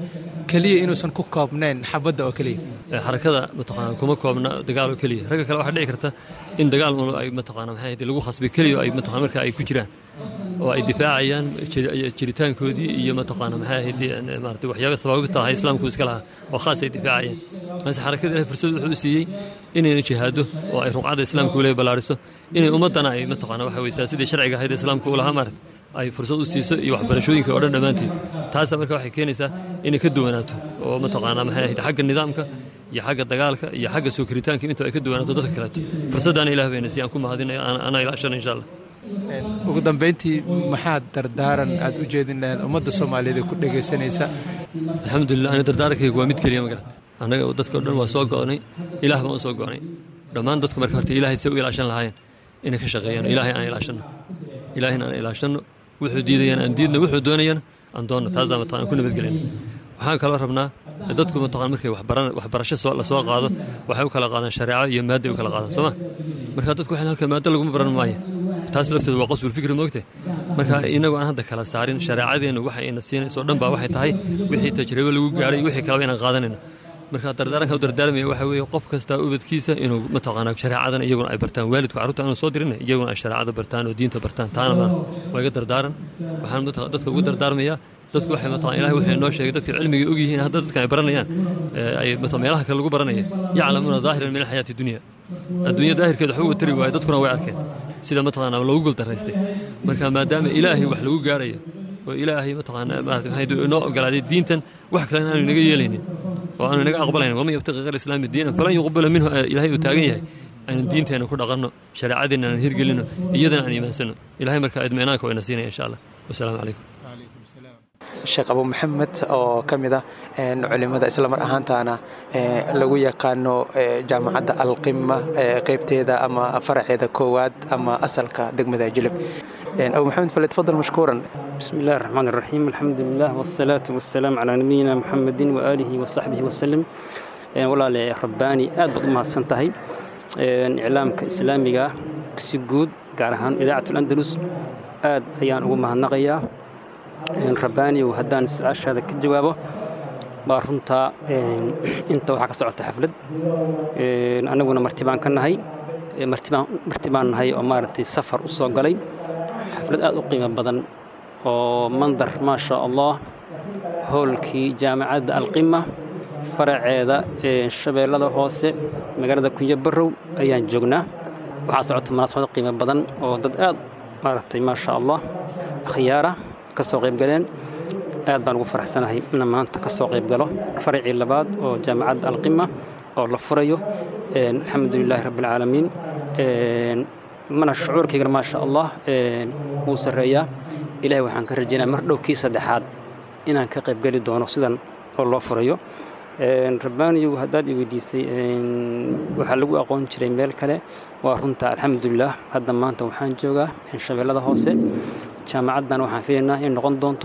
Speaker 2: keliya inuusan ku koobnayn xabadda oo keliya
Speaker 8: xarakada mataqaana kuma koobna dagaal oo keliya ragga kale waxaa dhici karta in dagaal un ay mataqaana maxay ahayd lagu khasbay keliya oo ay mataqana marka ay ku jiraan oo ay difaacayaan jiritaankoodii iyo mataqaana maxay ahayd maarata waxyaaba sabaabta ahaa islaamku iska lahaa oo khaas ay difaacayeen balse xarakada ilahay fursad wuxuu siiyey inayna jihaado oo ay ruqcadda islaamka ule ballaariso inay ummaddana ay mataqaana waxa weye sidii sharciga ahayd islaamka u lahaa maarata ay fursad u siiso iyo waxbarashooyinka oo dhan dhammaanteed taasa marka waxay keenaysaa inay ka duwanaato oo mataqaana maxay ahayd xagga nidaamka iyo xagga dagaalka iyo xagga soo koritaanka inta ay ka duwanaato dadka kaleeto fursaddaana ilah bayna si aan ku mahadinayo anaa ilaashana insha allah
Speaker 2: ugu dambayntii maxaad dardaaran aad u jeedin lahayd ummadda soomaaliyeed ee ku dhegaysanaysa
Speaker 8: alxamdulilah ani dardaarankayga waa mid keliya ma garat annaga dadka o dhan waa soo go'nay ilaah baan u soo go'nay dhammaan dadku marka horta ilaahay say u ilaashan lahaayeen inay ka shaqeeyaan ilaahay aan ilaashanno ilaahayna aan ilaashanno wuxuu diidayana aan diidno wuxuu doonayana aan doonno taasaa mataqana ku nabadgelayna waxaan kaloo rabnaa dadku mataqana markay waxbarasho la soo qaado waxay u kala qaadaan shareeco iyo maadday u kala qaadaan sooma marka dadku waxaan halka maaddo laguma baran maayo taas lafteedu waa qasbul fikri moogte marka inagu aan hadda kala saarin shareecadeennu waxay ina siinayso dhan baa waxay tahay wixii tajribo lagu gaadhay wixii kaleba inaan qaadanayno marka dardaaranka u dardaarmaya waxa weeye qof kastaa ubadkiisa inuu mataqaanaa shareecadan iyaguna ay bartaan waalidku carruurta aanu soo dirin iyaguna ay shareecada bartaan oo diinta bartaan taana maarata waa iga dardaaran waxaan dadka ugu dardaarmayaa dadku waxay mataqan ilahay wuxuu inoo sheegay dadka cilmiga og yihiin hadda dadkan ay baranayaan ay meelaha kale lagu baranaya yaclamuuna daahiran min alxayaati dunya adduunya daahirkeeda waxba uga tari waayo dadkuna way arkeen sida mataqaana loogu guldaraystay marka maadaama ilaahay wax lagu gaarayo oo ilaahay mataqaana maarata maxay inoo ogolaaday diintan wax kale aanu inaga yeelaynin oo aanu inaga aqbalaynin waman yabtaqi ghayra islaami diinan falan yuqbala minhu ilaahay uu taagan yahay aynu diinteenna ku dhaqanno shareecadeenna aan hirgelinno iyadana aan iimaansanno ilahay marka idminaanka waa ina siinaya insha allah wasalaamu calaykum
Speaker 2: sheekh abu maxamed oo ka mid ah culimada islamar ahaantaana lagu yaqaano jaamacadda alqima qaybteeda ama faraceeda koowaad ama asalka degmada jilib abu maxamed fale tafadal mashkuuran
Speaker 9: بسم الله الرحمن الرحيم الحمد لله والصلاة والسلام على نبينا محمد وآله وصحبه وسلم walaale rabbaani aad baad u mahadsan tahay iclaamka islaamiga si guud gaar ahaan idaacatul andalus aad ayaan ugu mahadnaqayaa rabbaani haddaan su-aashaada ka jawaabo baa runtaa inta waxaa ka socota xaflad annaguna marti baan ka nahay marti baan nahay oo maaragtay safar u soo galay xaflad aad u qiimo badan oo mandar maa sha allah hoolkii jaamacadda alqima faraceeda shabeellada hoose magaalada kunyo barrow ayaan joognaa waxaa socota munaasabad qiimo badan oo dad aad maaragtay maa sha allah akhyaara ka soo qayb galeen aad baan ugu faraxsanahay ina maanta ka soo qayb galo faracii labaad oo jaamacadda alqima oo la furayo alxamdu lilaahi rabbi alcaalamiin mana shucuurkaygana maa sha allah wuu sarreeyaa ilahay waxaan ka rajaynaya mar dhow kii saddexaad inaan ka qayb geli doono sidan oo loo furayo rabbaaniyow haddaad i weydiisay waxaa lagu aqoon jiray meel kale waa runta alxamdulilah hadda maanta waxaan joogaa shabeellada hoose jaamacaddan waxaan filaynaa in noqon doonto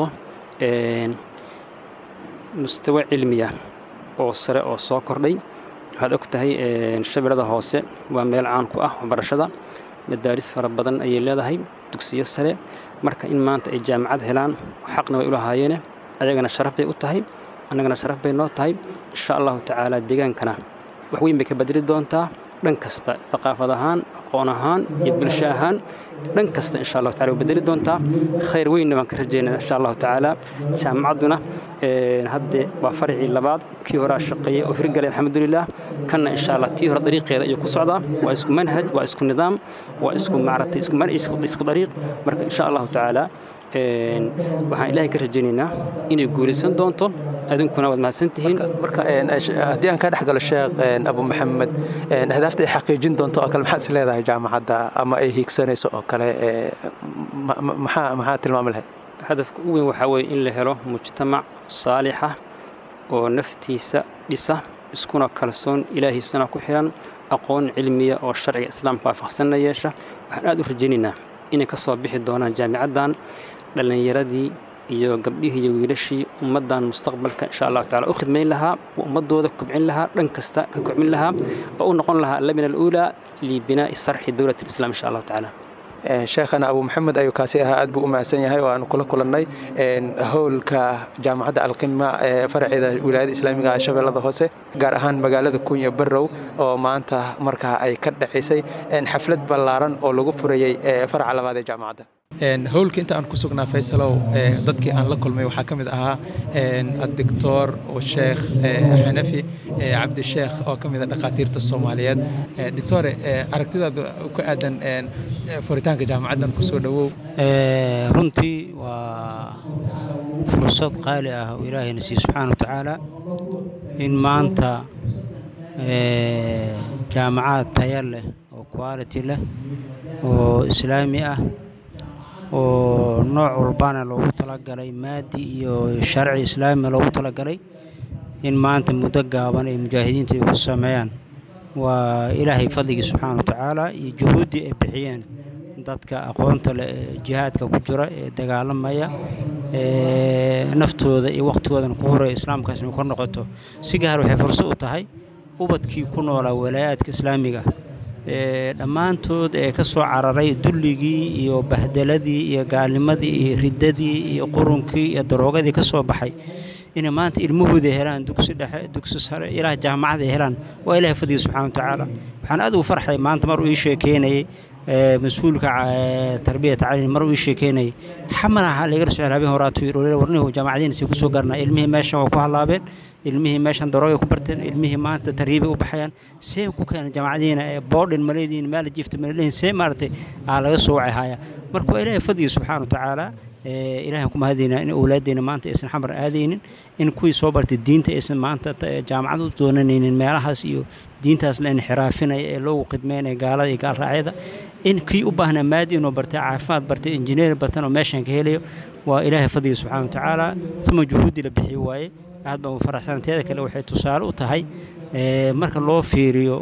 Speaker 9: mustawa cilmiya oo sare oo soo kordhay waxaad og tahay shabeellada hoose waa meel caan ku ah waxbarashada madaaris fara badan ayay leedahay dugsiyo sare marka in maanta ay jaamacad helaan xaqna way u lahaayeene ayagana sharaf bay u tahay annagana sharaf bay noo tahay insha allahu tacaala deegaankana wax weyn bay ka bedeli doontaa dhan kasta aqaafad ahaan aqoon ahaan iyo bulsho ahaan dhan kasta insha allahu tacala way bedeli doontaa khayr weynna baan ka rajaynaa insha allahu tacaala jaamacadduna hadde waa farcii labaad kii horaa shaqeeyey oo hirgalay alxamdulilah kanna insha allah tii hore dariiqeeda ayuu ku socdaa waa isku manhaj waa isku nidaam waa isku maaragtay isku dariiq marka insha allahu tacaala waxaan ilaahay ka rajaynaynaa inay guulaysan doonto adinkuna waad mahadsantihiin
Speaker 2: marka haddii aan ka dhex galo sheekh abu maxamed ahdaafta ay xaqiijin doonto oo kale maxaad is leedahay jaamacadda ama ay hiigsanayso oo kale maxaa maxaa tilmaami lahayd
Speaker 9: hadafka u weyn waxaa weeye in la helo mujtamac saalixa oo naftiisa dhisa iskuna kalsoon ilaahiisana ku xiran aqoon cilmiya oo sharciga islaamka waafaqsanna yeesha waxaan aad u rajaynaynaa inay ka soo bixi doonaan jaamicaddan dhallinyaradii iyo gabdhihii iyo wiilashii ummaddan mustaqbalka insha allahu tacala u khidmayn lahaa oo ummadooda kobcin lahaa dhan kasta ka kobcin lahaa oo u noqon lahaa lamina aluulaa libinaa'i sarxi dowlat alislam insha allahu tacaala
Speaker 2: sheekhana abu maxamed ayuu kaasi ahaa aad buu u mahadsan yahay oo aanu kula kulannay howlka jaamacadda alqima ee faraceeda wilaayada islaamiga ah shabeellada hoose gaar ahaan magaalada kunya barrow oo maanta markaa ay ka dhacisay xaflad ballaaran oo lagu furayey faraca labaad ee jaamacadda howlka inta aan ku sugnaa faysalow dadkii aan la kulmay waxaa ka mid ahaa adictor sheekh xanafi cabdisheekh oo ka mid a dhakhaatiirta soomaaliyeed doctore aragtidaada ku aadan furitaanka jaamacaddan kusoo dhowow
Speaker 10: runtii waa fursad qaali ah oo ilaahayna siiye subxaana wa tacaala in maanta jaamacad taya leh oo quality leh oo islaami ah oo nooc walbana loogu talagalay maadi iyo sharci islaami loogu talagalay in maanta muddo gaaban ay mujaahidiinta ay ku sameeyaan waa ilaahay fadligii subxaana wa tacaala iyo juhuuddii ay bixiyeen dadka aqoonta leh ee jihaadka ku jira ee dagaalamaya ee naftooda iyo wakhtigoodana ku horaya islaamkaas inay kor noqoto si gaar waxay fursad u tahay ubadkii ku noolaa walaayaadka islaamiga ee dhammaantood ee ka soo cararay dulligii iyo bahdeladii iyo gaalnimadii iyo riddadii iyo qurunkii iyo daroogadii ka soo baxay inay maanta ilmahooda helaan dugsi dhexe dugsi sare ilaah jaamacad ay helaan waa ilahay fadliga subxana wa tacaala waxaan aad ugu farxay maanta mar uu ii sheekeynayay mas-uulka tarbiya tacliin mar uu ii sheekeynayay xamalaha laga socel habeen horaatu yidhi warnihu jaamacadiinasi kusoo garnaa ilmihii meeshan waa ku hallaabeen ilmihii meeshan daroogay ku barteen ilmihii maanta tarriibay u baxayaan see ku keenay jaamacadiina ee boodhin maleediin maala jifta malediin see maaragtay aa laga soo wacay haya marka waa ilaahay fadliga subxaana wa tacaala ilaahay ku mahadayna in awlaaddeena maanta aysan xamar aadaynin in kuwii soo bartay diinta aysan maanta jaamacad u doonanaynin meelahaas iyo diintaas la inxiraafinaya ee loogu khidmeynaya gaalada iyo gaalraacyada in kii u baahnaa maadi inuu bartay caafimaad bartay injineer bartan oo meeshan ka helayo waa ilaahay fadliga subxana wa tacaala uma juhuuddii la bixiyo waaye aad baan u faraxsan teeda kale waxay tusaale u tahay marka loo fiiriyo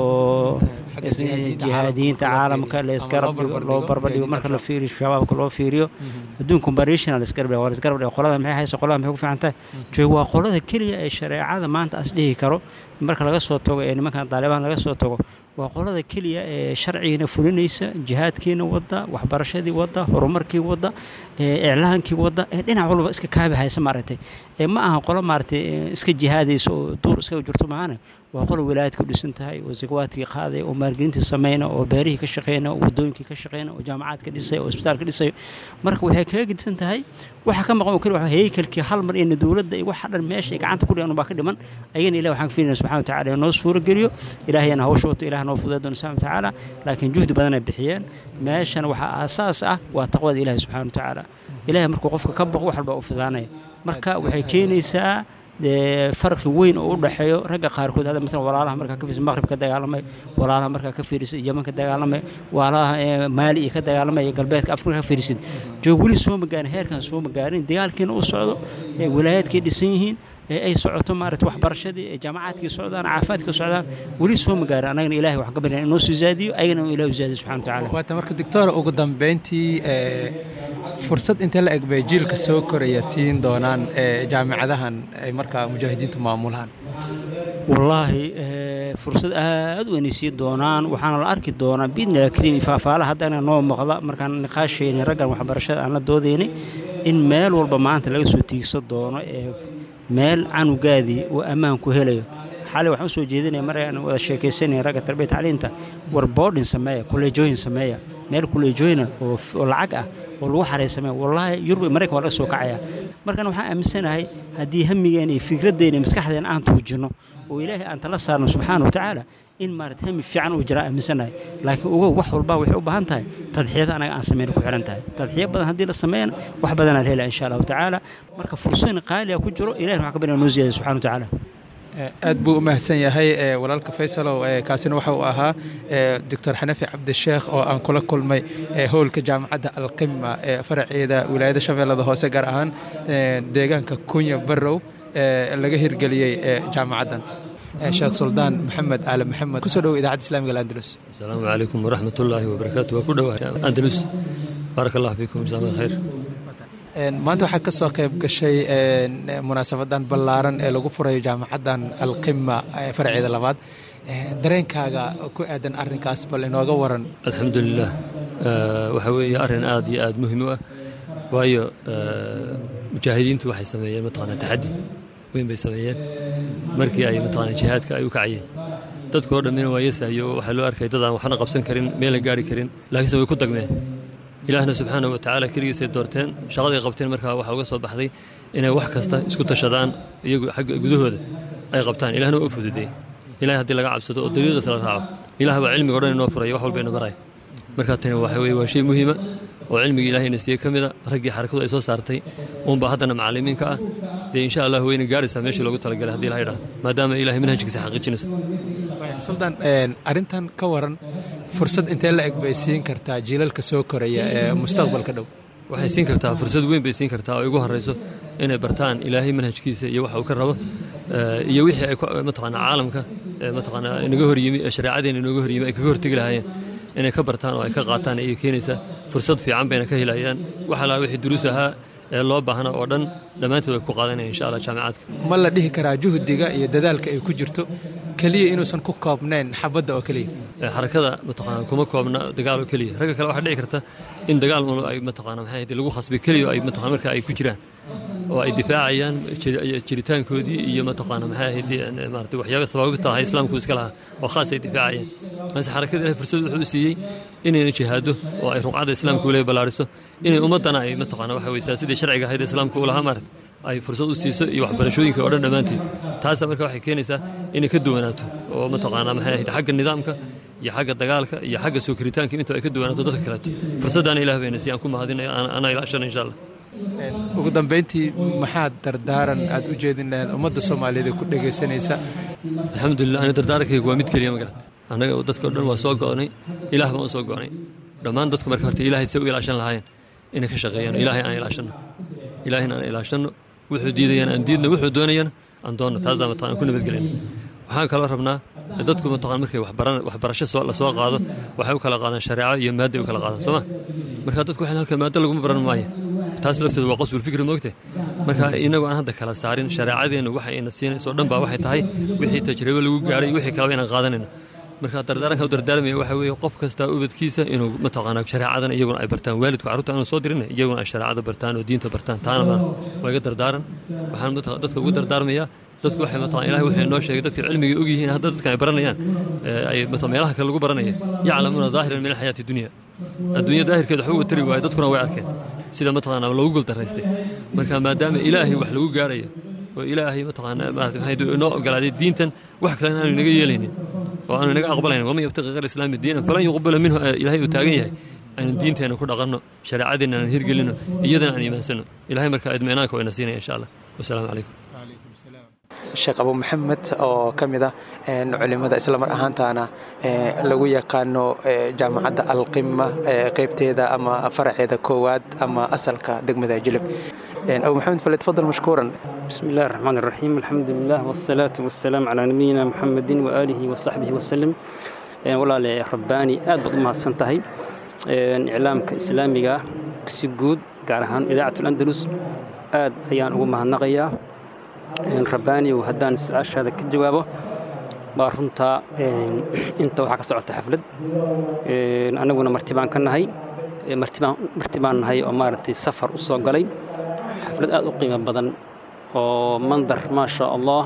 Speaker 10: oo jihaadiyiinta caalamka loo barbardhigo marka la fiiriyo shabaabka loo fiiriyo adduun comparationa laisgarab waa laisgarab dhigo qolada maxay haysa qolada maxay ku fiican tahay joog waa qolada keliya ee shareecada maanta as dhihi karo marka laga soo tago ee nimankan daalibaan laga soo tago waa qolada keliya ee sharcigiina fulinaysa jihaadkiina wadda waxbarashadii wadda horumarkii wadda iclaankii wadda ee dhinac walba iska kaabi haysa maaragtay ma aha qolo maaragtay iska jihaadaysa oo duur iskaga jirto maahane waa qolo wilaayadka u dhisan tahay oo zakawaadkii qaaday oo maalgelintii sameyna oo beerihii ka shaqeyna oo wadooyinkii ka shaqeyna oo jaamacaadka dhisay oo isbitaalka dhisayo marka waxay kaga gedisan tahay waxa ka maqan oo keli waa heykalkii hal mar ina dowladda iyo waxa dhan meesha ay gacanta ku dhigan baa ka dhiman ayagana ilahi waxaan ka filinaya subxana wa tacala inoo suuro geliyo ilaahayana hawsha wato ilaah noo fudeed doona subxana wa tacaala laakiin juhdi badan ay bixiyeen meeshana waxaa aasaas ah waa taqwada ilahi subxana wa tacaala ilahay markuu qofka ka baqo wax walba u fidaanaya marka waxay keenaysaa farqi weyn oo u dhexeeyo ragga qaarkood hadda masalan walaalaha markaa ka fiirisa maqrib ka dagaalamay walaalaha markaa ka fiirisa yaman ka dagaalamay walaalaha maali iyo ka dagaalamay iyo galbeedka afrika ka fiirisid joog weli soo magaarin heerkan soo magaarin dagaalkiina u socdo walaayaadkay dhisan yihiin ay socoto maarata waxbarashadii ee jaamacaadkii socdaan caafimaadkii socdaan weli soo magaarin annagana ilahay waxaan ka baryaa inoo sii zaadiyo ayagana inuu ilahi u zaadiyo subxana watacaala
Speaker 2: waata marka doctora ugu dambeyntii fursad intee la eg bay jiilka soo koraya siin doonaan jaamicadahan ay markaa mujaahidiintu maamulaan
Speaker 10: wallaahi fursad aad u weynaysiin doonaan waxaana la arki doonaa biidnilah kariim faafaalaha haddana noo muuqda markaan niqaashaynay raggan waxbarashada aan la doodaynay in meel walba maanta laga soo tiigsan doono ee meel canugaadii oo ammaan ku helayo xalay waxaan usoo jeedinaya mar aan wada sheekaysanaya ragga tarbiya tacliinta war boodhin sameeya kuleejooyin sameeya meel kuleejooyina oo lacag ah oo lagu xaray sameeya wallaahi yurub maraykan waa laga soo kacaya markan waxaan aaminsanahay haddii hamigeena iyo fikraddeena maskaxdeena aan tuujinno oo ilaahay aan tala saarno subxaana wa tacaala in maarata hami fiican uu jira aaminsanahay laakiin ogow wax walba waxay u baahan tahay tadxiyada anaga aan sameyn ku xihan tahay tadxiyo badan haddii la sameeyana wax badanaa la hela insha allahu tacaala marka fursooyin qaaliga ku jiro ilahi waxaan ka baryaa noo ziyada subxana wa tacaala
Speaker 2: aad buu u mahadsan yahay walaalka faysalow kaasina waxa uu ahaa doctor xanafi cabdisheekh oo aan kula kulmay howlka jaamacadda alqima ee faraceeda wilaayada shabeellada hoose gaar ahaan deegaanka kunya barrow laga hirgeliyey jaamacaddan sheekh suldaan maxamed aale maxamed kusoo dhowo idaacadda islamiga alandalus
Speaker 8: asalaamu calaykum waraxmat ullaahi wabarakaatu waa ku dhowaa andalus baarak allah fiikum insha allah khayr
Speaker 2: maanta waxaa ka soo qayb gashay munaasabadan ballaaran ee lagu furayo jaamacaddan alqima faraceeda labaad dareenkaaga ku aadan arrinkaas bal inooga waran
Speaker 8: alxamdulilah waxa weeye arrin aad iyo aad muhiim u ah waayo mujaahidiintu waxay sameeyeen mataqaanaa taxaddi weyn bay sameeyeen markii ay mataqaanaa jihaadka ay u kacayeen dadku oo dhammina waa yesayo waxaa loo arkay dad aan waxna qabsan karin meelna gaari karin laakiinse way ku dagmeen ilaahna subxaanahu wa tacaala keligiisay doorteen shaqaday qabteen markaa waxaa uga soo baxday inay wax kasta isku tashadaan iyagu xagga gudahooda ay qabtaan ilahna waa u fududeeyey ilahay haddii laga cabsado oo dariiqiisa la raaco ilaah baa cilmiga o dhan inoo furaya wax walba ina baraya markaa tani waxa weye waa shay muhiima oo cilmigii ilahayna siiyey ka mida raggii xarakadu ay soo saartay uunbaa haddana macallimiinka ah dee insha allah wayna gaaraysaa meeshii loogu talagalay hadii ilaha idhahdo maadaama ilahay manhajkiisa xaqiijinayso
Speaker 2: suldan arrintan ka waran fursad intee la eg bay siin kartaa jiilalka soo koraya ee mustaqbalka dhow
Speaker 8: waxay siin kartaa fursad weyn bay siin kartaa oo igu horrayso inay bartaan ilaahay manhajkiisa iyo waxa uu ka rabo iyo wixii ay mataqaanaa caalamka mataqaanaa inaga horyimi ee shareecadeena inooga horyimi ay kaga hortegi lahaayeen inay ka bartaan oo ay ka qaataan ayay keenaysaa fursad fiican bayna ka helayaan wax alaa wixii duruus ahaa ee loo baahna oo dhan dhammaantood way ku qaadanayaan insha allah jaamicaadka
Speaker 2: ma la dhihi karaa juhdiga iyo dadaalka ay ku jirto keliya inuusan ku koobnayn xabadda oo keliya
Speaker 8: xarakada mataqaana kuma koobna dagaal oo keliya ragga kale waxaa dhici karta in dagaal un ay mataqaana maxay ahayd lagu khasbay keliya oo ay mataqana marka ay ku jiraan oo ay difaacayaan jiritaankoodii iyo mataqaana maxay ahayd maarata waxyaaba sabaabta ahaa islaamku iska lahaa oo khaas ay difaacayaan balse xarakada ilahay fursad wuxuu u siiyey inayna jihaado oo ay ruqcadda islaamka ule ballaariso inay ummaddana ay mataqaana waxa weye sidii sharciga ahayd islaamka u lahaa maarata ay fursad u siiso iyo waxbarashooyinka oo dhan dhammaanteed taasa marka waxay keenaysaa inay ka duwanaato oo mataqaana maxay ahayd xagga nidaamka iyo xagga dagaalka iyo xagga soo koritaanka inta ay ka duwanaato dadka kaleeto fursaddaana ilah bayna si aan ku mahadinayo anaa ilaashana insha allah
Speaker 2: ugu dambayntii maxaad dardaaran aad u jeedin lahayd ummadda soomaaliyeed ee ku dhegaysanaysa
Speaker 8: alxamdulilah ani dardaarankaygu waa mid keliya ma garat annaga dadka o dhan waa soo go'nay ilaah baan u soo go'nay dhammaan dadku marka horta ilahay say u ilaashan lahaayeen inay ka shaqeeyaan ilaahay aan ilaashanno ilaahayna aan ilaashanno wuxuu diidayaan aan diidno wuxuu doonayana aan doonno taasaa mataqana ku nabadgelina waxaan kaloo rabnaa dadku mataqana markay waxbarasho la soo qaado waxay u kala qaadaan shareeco iyo maadday u kala qaadaan soo ma marka dadku waxay halka maaddo laguma baran maayo taas lafteedu waa qasbulfikri moogte marka inagu aan hadda kala saarin shareecadeennu waxa ayna siinayso dhan baa waxay tahay wixii tajribo lagu gaadhay wixii kaleba inaan qaadanayno marka dardaaranka u dardaarmaya waxa weeye qof kastaa ubadkiisa inuu mataqaana shareecadan iyaguna ay bartaan waalidku carruurta aanu soo dirin iyaguna ay shareecada bartaan oo diinta bartaan taana ma waa iga dardaaran waxaan dadka ugu dardaarmayaa dadku waxay mataqan ilahay wuxuu inoo sheegay dadka cilmiga og yihiin hadda dadkan ay baranayaan ay meelaha kale lagu baranaya yaclamuuna daahiran min alxayaati dunya adduunya daahirkeeda waxba uga tari waayo dadkuna way arkeen sida mataqaana loogu guldaraystay marka maadaama ilaahay wax lagu gaarayo oo ilaahay mataqaana maarata maxay inoo ogolaaday diintan wax kale aanu inaga yeelaynin oo aanu inaga aqbalaynin waman yabtaqi ghayra islaami diinan falan yuqbala minhu ilaahay uu taagan yahay aynu diinteenna ku dhaqanno shareecadeenna aan hirgelinno iyadana aan iimaansanno ilahay marka idminaanka wayna siinaya insha allah wasalaamu calaykum
Speaker 2: sheekh abu maxamed oo ka mid ah culimada islamar ahaantaana lagu yaqaano jaamacadda alqima qaybteeda ama faraceeda koowaad ama asalka degmada jilib abu maxamed falyatfadal mashkuuran
Speaker 9: بسم الله الرحمن الرحيم الحمد لله والصلاة والسلام على نبينا محمد وآله وصحبه وسلم ولا رباني آد بضم هالسنتهي إعلامك إسلامي سجود قارهان إذاعة الأندلس آد أيان أقوم هالنغيا rabbaani haddaan su-aashaada ka jawaabo waa runtaa inta waxaa ka socota xaflad annaguna martibaan ka nahay martibaan nahay oo maaragtay safar u soo galay xaflad aad u qiimo badan oo mandar maa sha allah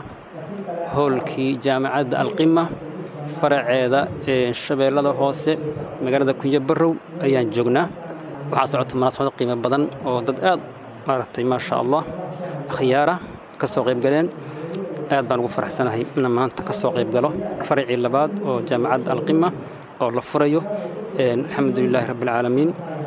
Speaker 9: hoolkii jaamacadda alqima faraceeda shabeellada hoose magaalada kunyo barrow ayaan joognaa waxaa socota munaasabad qiimo badan oo dad aad maaragtay maa sha allah akhyaara kasoo qaybgaleen aad baan ugu faraxsanahay ina maanta ka soo qaybgalo faracii labaad oo jaamacadda alqima oo la furayo alxamdu lilaahi rabbi alcaalamiin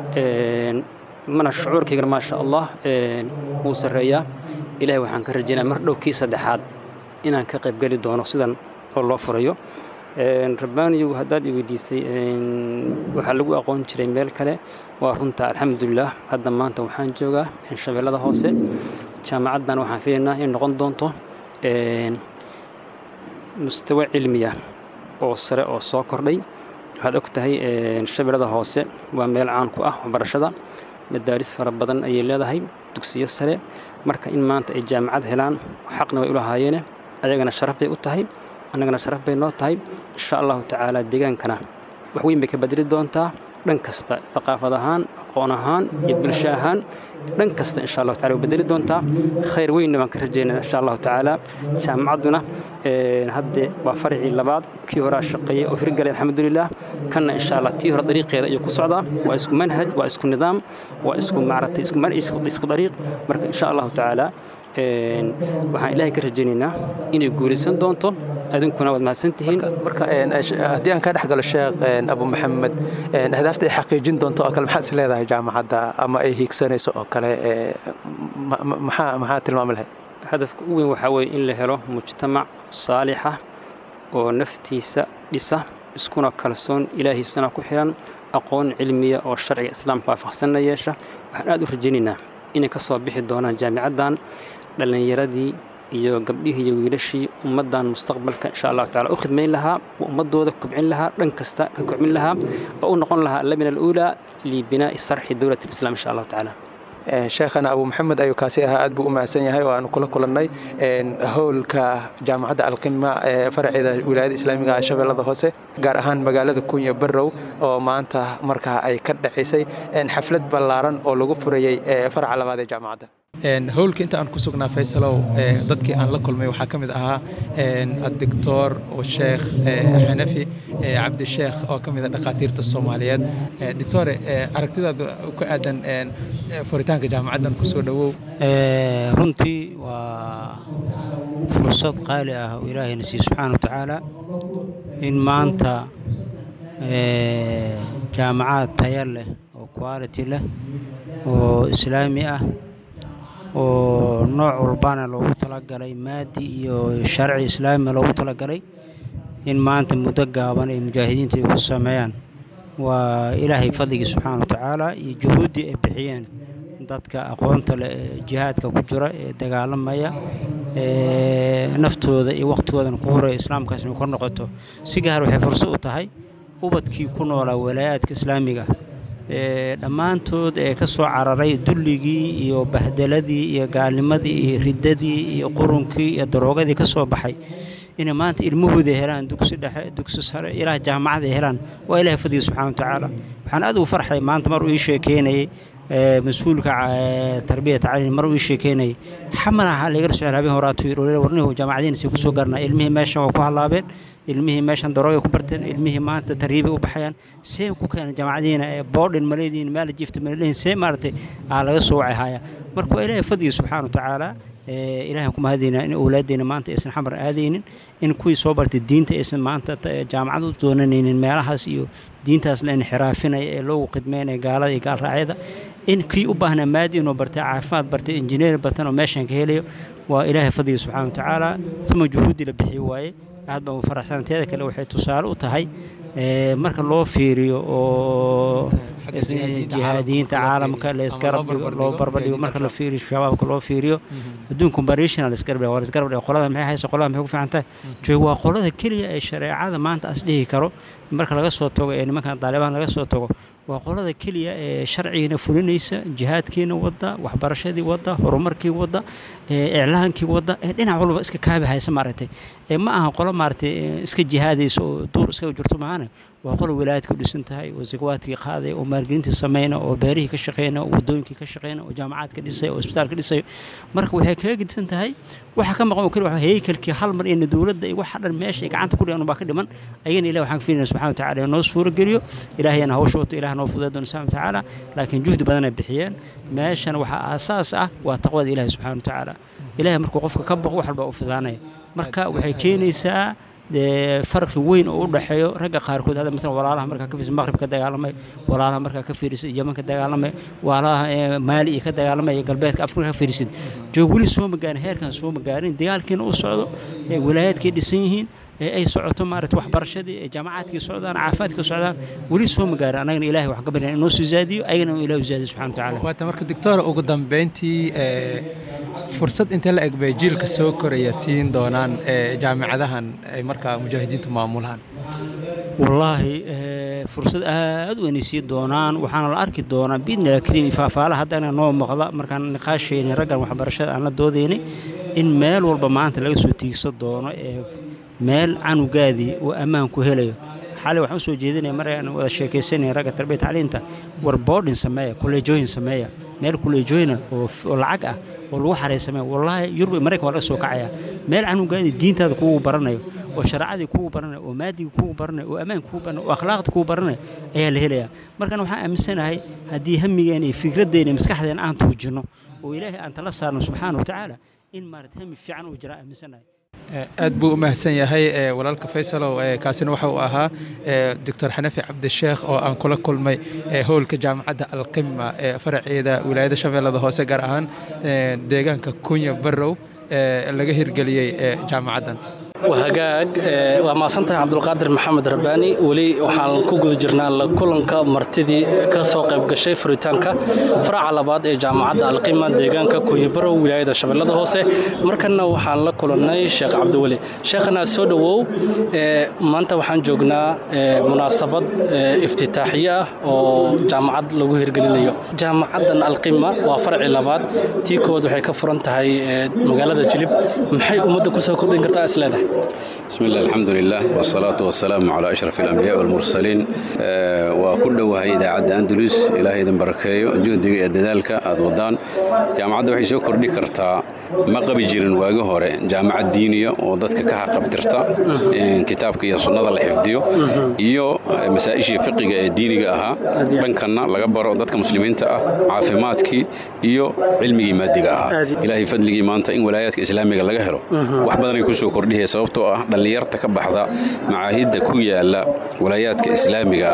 Speaker 9: mana shucuurkaygana maasha allah wuu sarreeyaa ilahay waxaan ka rajaynaya mar dhow kii saddexaad inaan ka qaybgeli doono sidan oo loo furayo rabbaaniyow haddaad i weydiisay waxaa lagu aqoon jiray meel kale waa runta alxamdulilah hadda maanta waxaan joogaa shabeellada hoose jaamacaddan waxaan filaynaa in noqon doonto mustawa cilmiya oo sare oo soo kordhay waxaad og tahay shabeellada hoose waa meel caan ku ah waxbarashada madaaris fara badan ayay leedahay dugsiyo sare marka in maanta ay jaamacad helaan xaqna way u lahaayeene ayagana sharaf bay u tahay annagana sharaf bay noo tahay insha allahu tacaala deegaankana wax weyn bay ka bedeli doontaa dhan kasta thaqaafad ahaan aqoon ahaan iyo bulsho ahaan dhan kasta insha allahu tacala way bedeli doontaa khayr weynna baan ka rajaynaa insha allahu tacaala jaamacadduna hadde waa farcii labaad kii horaa shaqeeyey oo hirgalay alxamdulilah kanna insha allah tii hore dariiqeeda ayuu ku socdaa waa isku manhaj waa isku nidaam waa isku maaragtay isku dariiq marka insha allahu tacaala waxaan ilaahay ka rajaynaynaa inay guulaysan doonto adinkuna waad mahadsantihiin
Speaker 2: marka haddii aan kaa dhex galo sheekh abu maxamed ahdaafta ay xaqiijin doonto oo kale maxaad is leedahay jaamacadda ama ay hiigsanayso oo kale maxaa maxaa tilmaami lahayd
Speaker 9: hadafka u weyn waxaa weeye in la helo mujtamac saalixa oo naftiisa dhisa iskuna kalsoon ilaahiisana ku xiran aqoon cilmiya oo sharciga islaamka waafaqsanna yeesha waxaan aad u rajaynaynaa inay ka soo bixi doonaan jaamicaddan dhallinyaradii iyo gabdhihii iyo wiilashii ummaddan mustaqbalka insha allahu tacala u khidmayn lahaa oo ummaddooda kobcin lahaa dhan kasta ka kobcin lahaa oo u noqon lahaa allamina aluulaa libinaa'i sarxi dowlat alislam insha allahu tacaala
Speaker 2: sheekhana abu maxamed ayuu kaasi ahaa aad buu u mahadsan yahay oo aanu kula kulannay howlka jaamacadda alqima ee faraceeda wilaayada islaamiga shabeellada hoose gaar ahaan magaalada kunya barrow oo maanta markaa ay ka dhacisay xaflad ballaaran oo lagu furayey faraca labaad ee jaamacadda howlka inta aan ku sugnaa faysalow dadkii aan la kulmay waxaa ka mid ahaa adictor sheekh xanafi cabdisheekh oo ka mid a dhakhaatiirta soomaaliyeed doctore aragtidaada ku aadan furitaanka jaamacaddan kusoo dhowow
Speaker 10: runtii waa fursad qaali ah oo ilaahayna siiye subxaana wa tacaala in maanta jaamacad taya leh oo quality leh oo islaami ah oo nooc walbana loogu talagalay maadi iyo sharci islaami loogu talagalay in maanta muddo gaaban ay mujaahidiinta ay ku sameeyaan waa ilaahay fadligii subxaana wa tacaala iyo juhuuddii ay bixiyeen dadka aqoonta leh ee jihaadka ku jira ee dagaalamaya ee naftooda iyo wakhtigoodana ku horaya islaamkaas inay kor noqoto si gaar waxay fursad u tahay ubadkii ku noolaa walaayaadka islaamiga ee dhammaantood ee ka soo cararay dulligii iyo bahdeladii iyo gaalnimadii iyo riddadii iyo qurunkii iyo daroogadii ka soo baxay inay maanta ilmahooda helaan dugsi dhexe dugsi sare ilaah jaamacad ay helaan waa ilahay fadliga subxana wa tacaala waxaan aad ugu farxay maanta mar uu ii sheekeynayay mas-uulka tarbiya tacliin mar uu ii sheekeynayay xamar ahaa laga socel habeen horaatu yidhi warnihu jaamacadiinasay ku soo garnaa ilmihii meeshan waa ku hallaabeen ilmihii meeshan darooga ku barteen ilmihii maanta tarriibay u baxayaan see ku keenay jaamacadiina ee boodhin maleediin maala jifta malediin see maaragtay aa laga soo wacay haya marka waa ilaahay fadliga subxaana wa tacaala ilaahay ku mahadaynaa in awlaaddeena maanta aysan xamar aadaynin in kuwii soo bartay diinta aysan maanta jaamacad u doonanaynin meelahaas iyo diintaas la inxiraafinaya ee loogu khidmeynaya gaalada iyo gaalraacyada in kii u baahnaa maadi inuu bartay caafimaad bartay injineer bartan oo meeshan ka helayo waa ilaahay fadliga subxana wa tacaala uma juhuuddii la bixiyo waaye aad baan u faraxsanteeda kale waxay tusaale u tahay marka loo fiiriyo oo jihaadiyiinta caalamka laysgarab dhigo loo barbardhigo marka la fiiriyo shabaabka loo fiiriyo adduunka comparationa laysgarab dhigo waa laysgarab dhigo qolada maxay haysa qolada maxay ku fiican tahay joog waa qolada keliya ee shareecada maanta as dhihi karo marka laga soo tago ee nimankan daalibaan laga soo tago waa qolada keliya ee sharcigiina fulinaysa jihaadkiina wadda waxbarashadii wadda horumarkii wadda iclaankii wadda ee dhinac walba iska kaabi haysa maaragtay ma aha qolo maaragtay iska jihaadaysa oo duur iska jirto maahane waa qolo wilaayadka u dhisan tahay oo zakawaadkii qaaday oo maalgelintii sameyna oo beerihii ka shaqeyna oo wadooyinkii ka shaqeyna oo jaamacaadka dhisay oo isbitaalka dhisayo marka waxay kaga gedisan tahay waxa ka maqan oo keli waa heykalkii hal mar in dowladda iyo waxa dhan meesha ay gacanta ku dhigan baa ka dhiman ayagana ilahi waxaan ka filinaya subxana wa tacaala noo suuro geliyo ilaahayana hawsha wato ilaah noo fudeed doona subxana wa tacaala laakiin juhdi badan ay bixiyeen meeshana waxaa aasaas ah waa taqwada ilahi subxana wa tacaala ilahay markuu qofka ka baqo wax walba u fidaanaya marka waxay keenaysaa dee farqi weyn oo u dhexeeyo ragga qaarkood hadda masalan walaalaha markaa ka fiirisa maqrib ka dagaalamay walaalaha markaa ka fiirisa yeman ka dagaalamay walaalaha maali iyo ka dagaalamay galbeedka afrika ka fiirisid joog weli soo magaarin heerkan soo magaarin dagaalkiina u socdo walaayaadkay dhisan yihiin ee ay socoto maaragta waxbarashadii ee jaamacaadkii socdaan caafimaadkii socdaan weli soo magaarin annagana ilahay waxaan ka baryaa inoo soo zaadiyo ayagana inuu ilahi u zaadiyo subxana wa tacaala
Speaker 2: waata marka doctora ugu dambeyntii fursad intee la eg bay jiilka soo koraya siin doonaan jaamicadahan ay markaa mujaahidiintu maamulaan
Speaker 10: wallaahi fursad aad u weynay sii doonaan waxaana la arki doonaa biidnillah kariim faafaalaha haddana noo muuqda markaan niqaashaynay raggan waxbarashada aan la doodaynay in meel walba maanta laga soo tiigsan doono ee meel canugaadii uu ammaan ku helayo xalay waxaan usoo jeedinaya mar aan wada sheekaysanaya ragga tarbiyat tacliinta war boarding sameeya kuleejooyin sameeya meel kuleejooyina oo oo lacag ah oo lagu xaraysamaya wallaahi yurub maraykan waa laga soo kacaya meel canugaadi diintaada kugu baranayo oo shareecadii kugu baranayo oo maadigii kugu baranayo oo ammaanka kugu baranayo oo akhlaaqda kugu baranayo ayaa la helayaa markan waxaan aaminsanahay haddii hamigeena iyo fikraddeena iyo maskaxdeena aan tuujinno oo ilaahay aan tala saarno subxaana wa tacaala in maarata hami fiican uu jira aaminsanahay
Speaker 2: aad buu u mahadsan yahay walaalka faysalow kaasina waxa uu ahaa doctor xanafi cabdisheekh oo aan kula kulmay howlka jaamacadda alqima ee faraceeda wilaayada shabeellada hoose gaar ahaan deegaanka kunya barrow ee laga hirgeliyey jaamacaddan
Speaker 3: hagaag waa mahadsantahay cabdulqaadir maxamed rabbaani weli waxaan ku guda jirnaa la kulanka martidii ka soo qayb gashay furitaanka faraca labaad ee jaamacadda alqima deegaanka kunyibarow wilaayada shabeellada hoose markanna waxaan la kulannay sheekh cabdiweli sheekhana soo dhowow maanta waxaan joognaa munaasabad iftitaaxiye ah oo jaamacad lagu hirgelinayo jaamacaddan alqima waa farci labaad tii kood waxay ka furan tahay magaalada jilib maxay ummadda kusoo kordhin kartaa isleedahay
Speaker 11: بسم الله الحمد لله والصلاة والسلام على أشرف الأنبياء والمرسلين وكل وهي إذاعة أندلس إلهي إذن بركيو جهدي الدلالك أدودان جامعة وحي سو كردي كرتا ما قبي جيرن واغو هوري جامعة دينية وددك كها قبترتا كتابك يا سنة الحفديو iyo masaa-ishii fiqiga ee diiniga ahaa dhankanna laga baro dadka muslimiinta ah caafimaadkii iyo cilmigii maadiga ahaa ilaahay fadligii maanta in walaayaadka islaamiga laga helo wax badanay kusoo kordhihaya sababtoo ah dhallinyarta ka baxda macaahidda ku yaala walaayaadka islaamiga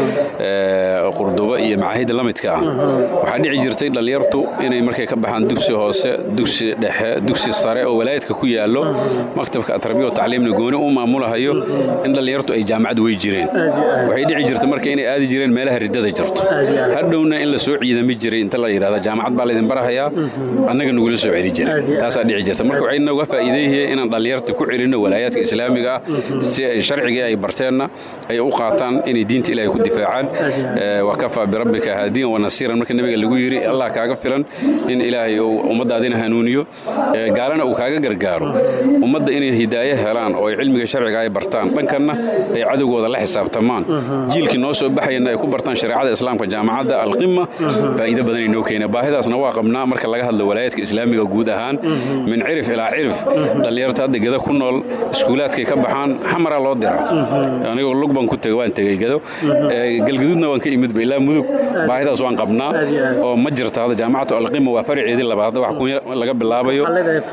Speaker 11: ah qurduba iyo macaahidda la midka ah waxaa dhici jirtay dhallinyartu inay markay ka baxaan dugsi hoose dugsi dhexe dugsi sare oo walaayaadka ku yaallo maktabka atarbiya oo tacliimna gooni u maamulahayo in dhallinyartu ay jaamacad wey jireen waxay dhici jirta marka inay aadi jireen meelaha riddada jirto hadhowna in la soo ciidami jiray inta la yidhahda jaamacad baa laydin barahayaa annaga nagula soo celi jiray taasaa dhici jirta marka waxay nooga faa'iideeyeen inaan dhallinyarta ku celinno walaayaadka islaamiga ah si ay sharcigii ay barteenna ay u qaataan inay diinta ilaahay ku difaacaan wa kafaa birabbika haadiyan wa nasiiran marka nabiga lagu yidhi allah kaaga filan in ilaahay uu ummaddaadina hanuuniyo gaalana uu kaaga gargaaro ummadda inay hidaaye helaan oo ay cilmiga sharciga ay bartaan dhankanna ay cadowgooda la xisaabtamaan jiilkii noo soo baxayana ay ku bartaan shareecada islaamka jaamacadda alqima faa'iido badanay noo keena baahidaasna waa qabnaa marka laga hadlo walaayaadka islaamiga guud ahaan min cirif ilaa cirif dhallinyarta hadda geda ku nool iskuulaadkay ka baxaan xamara loo dira anigoo lug baan ku tegay waan tegey gedo galgaduudna waan ka imidba ilaa mudug baahidaas waan qabnaa oo ma jirta hadda jaamacatu alqima waa faraceedii labaad wax kunya laga bilaabayo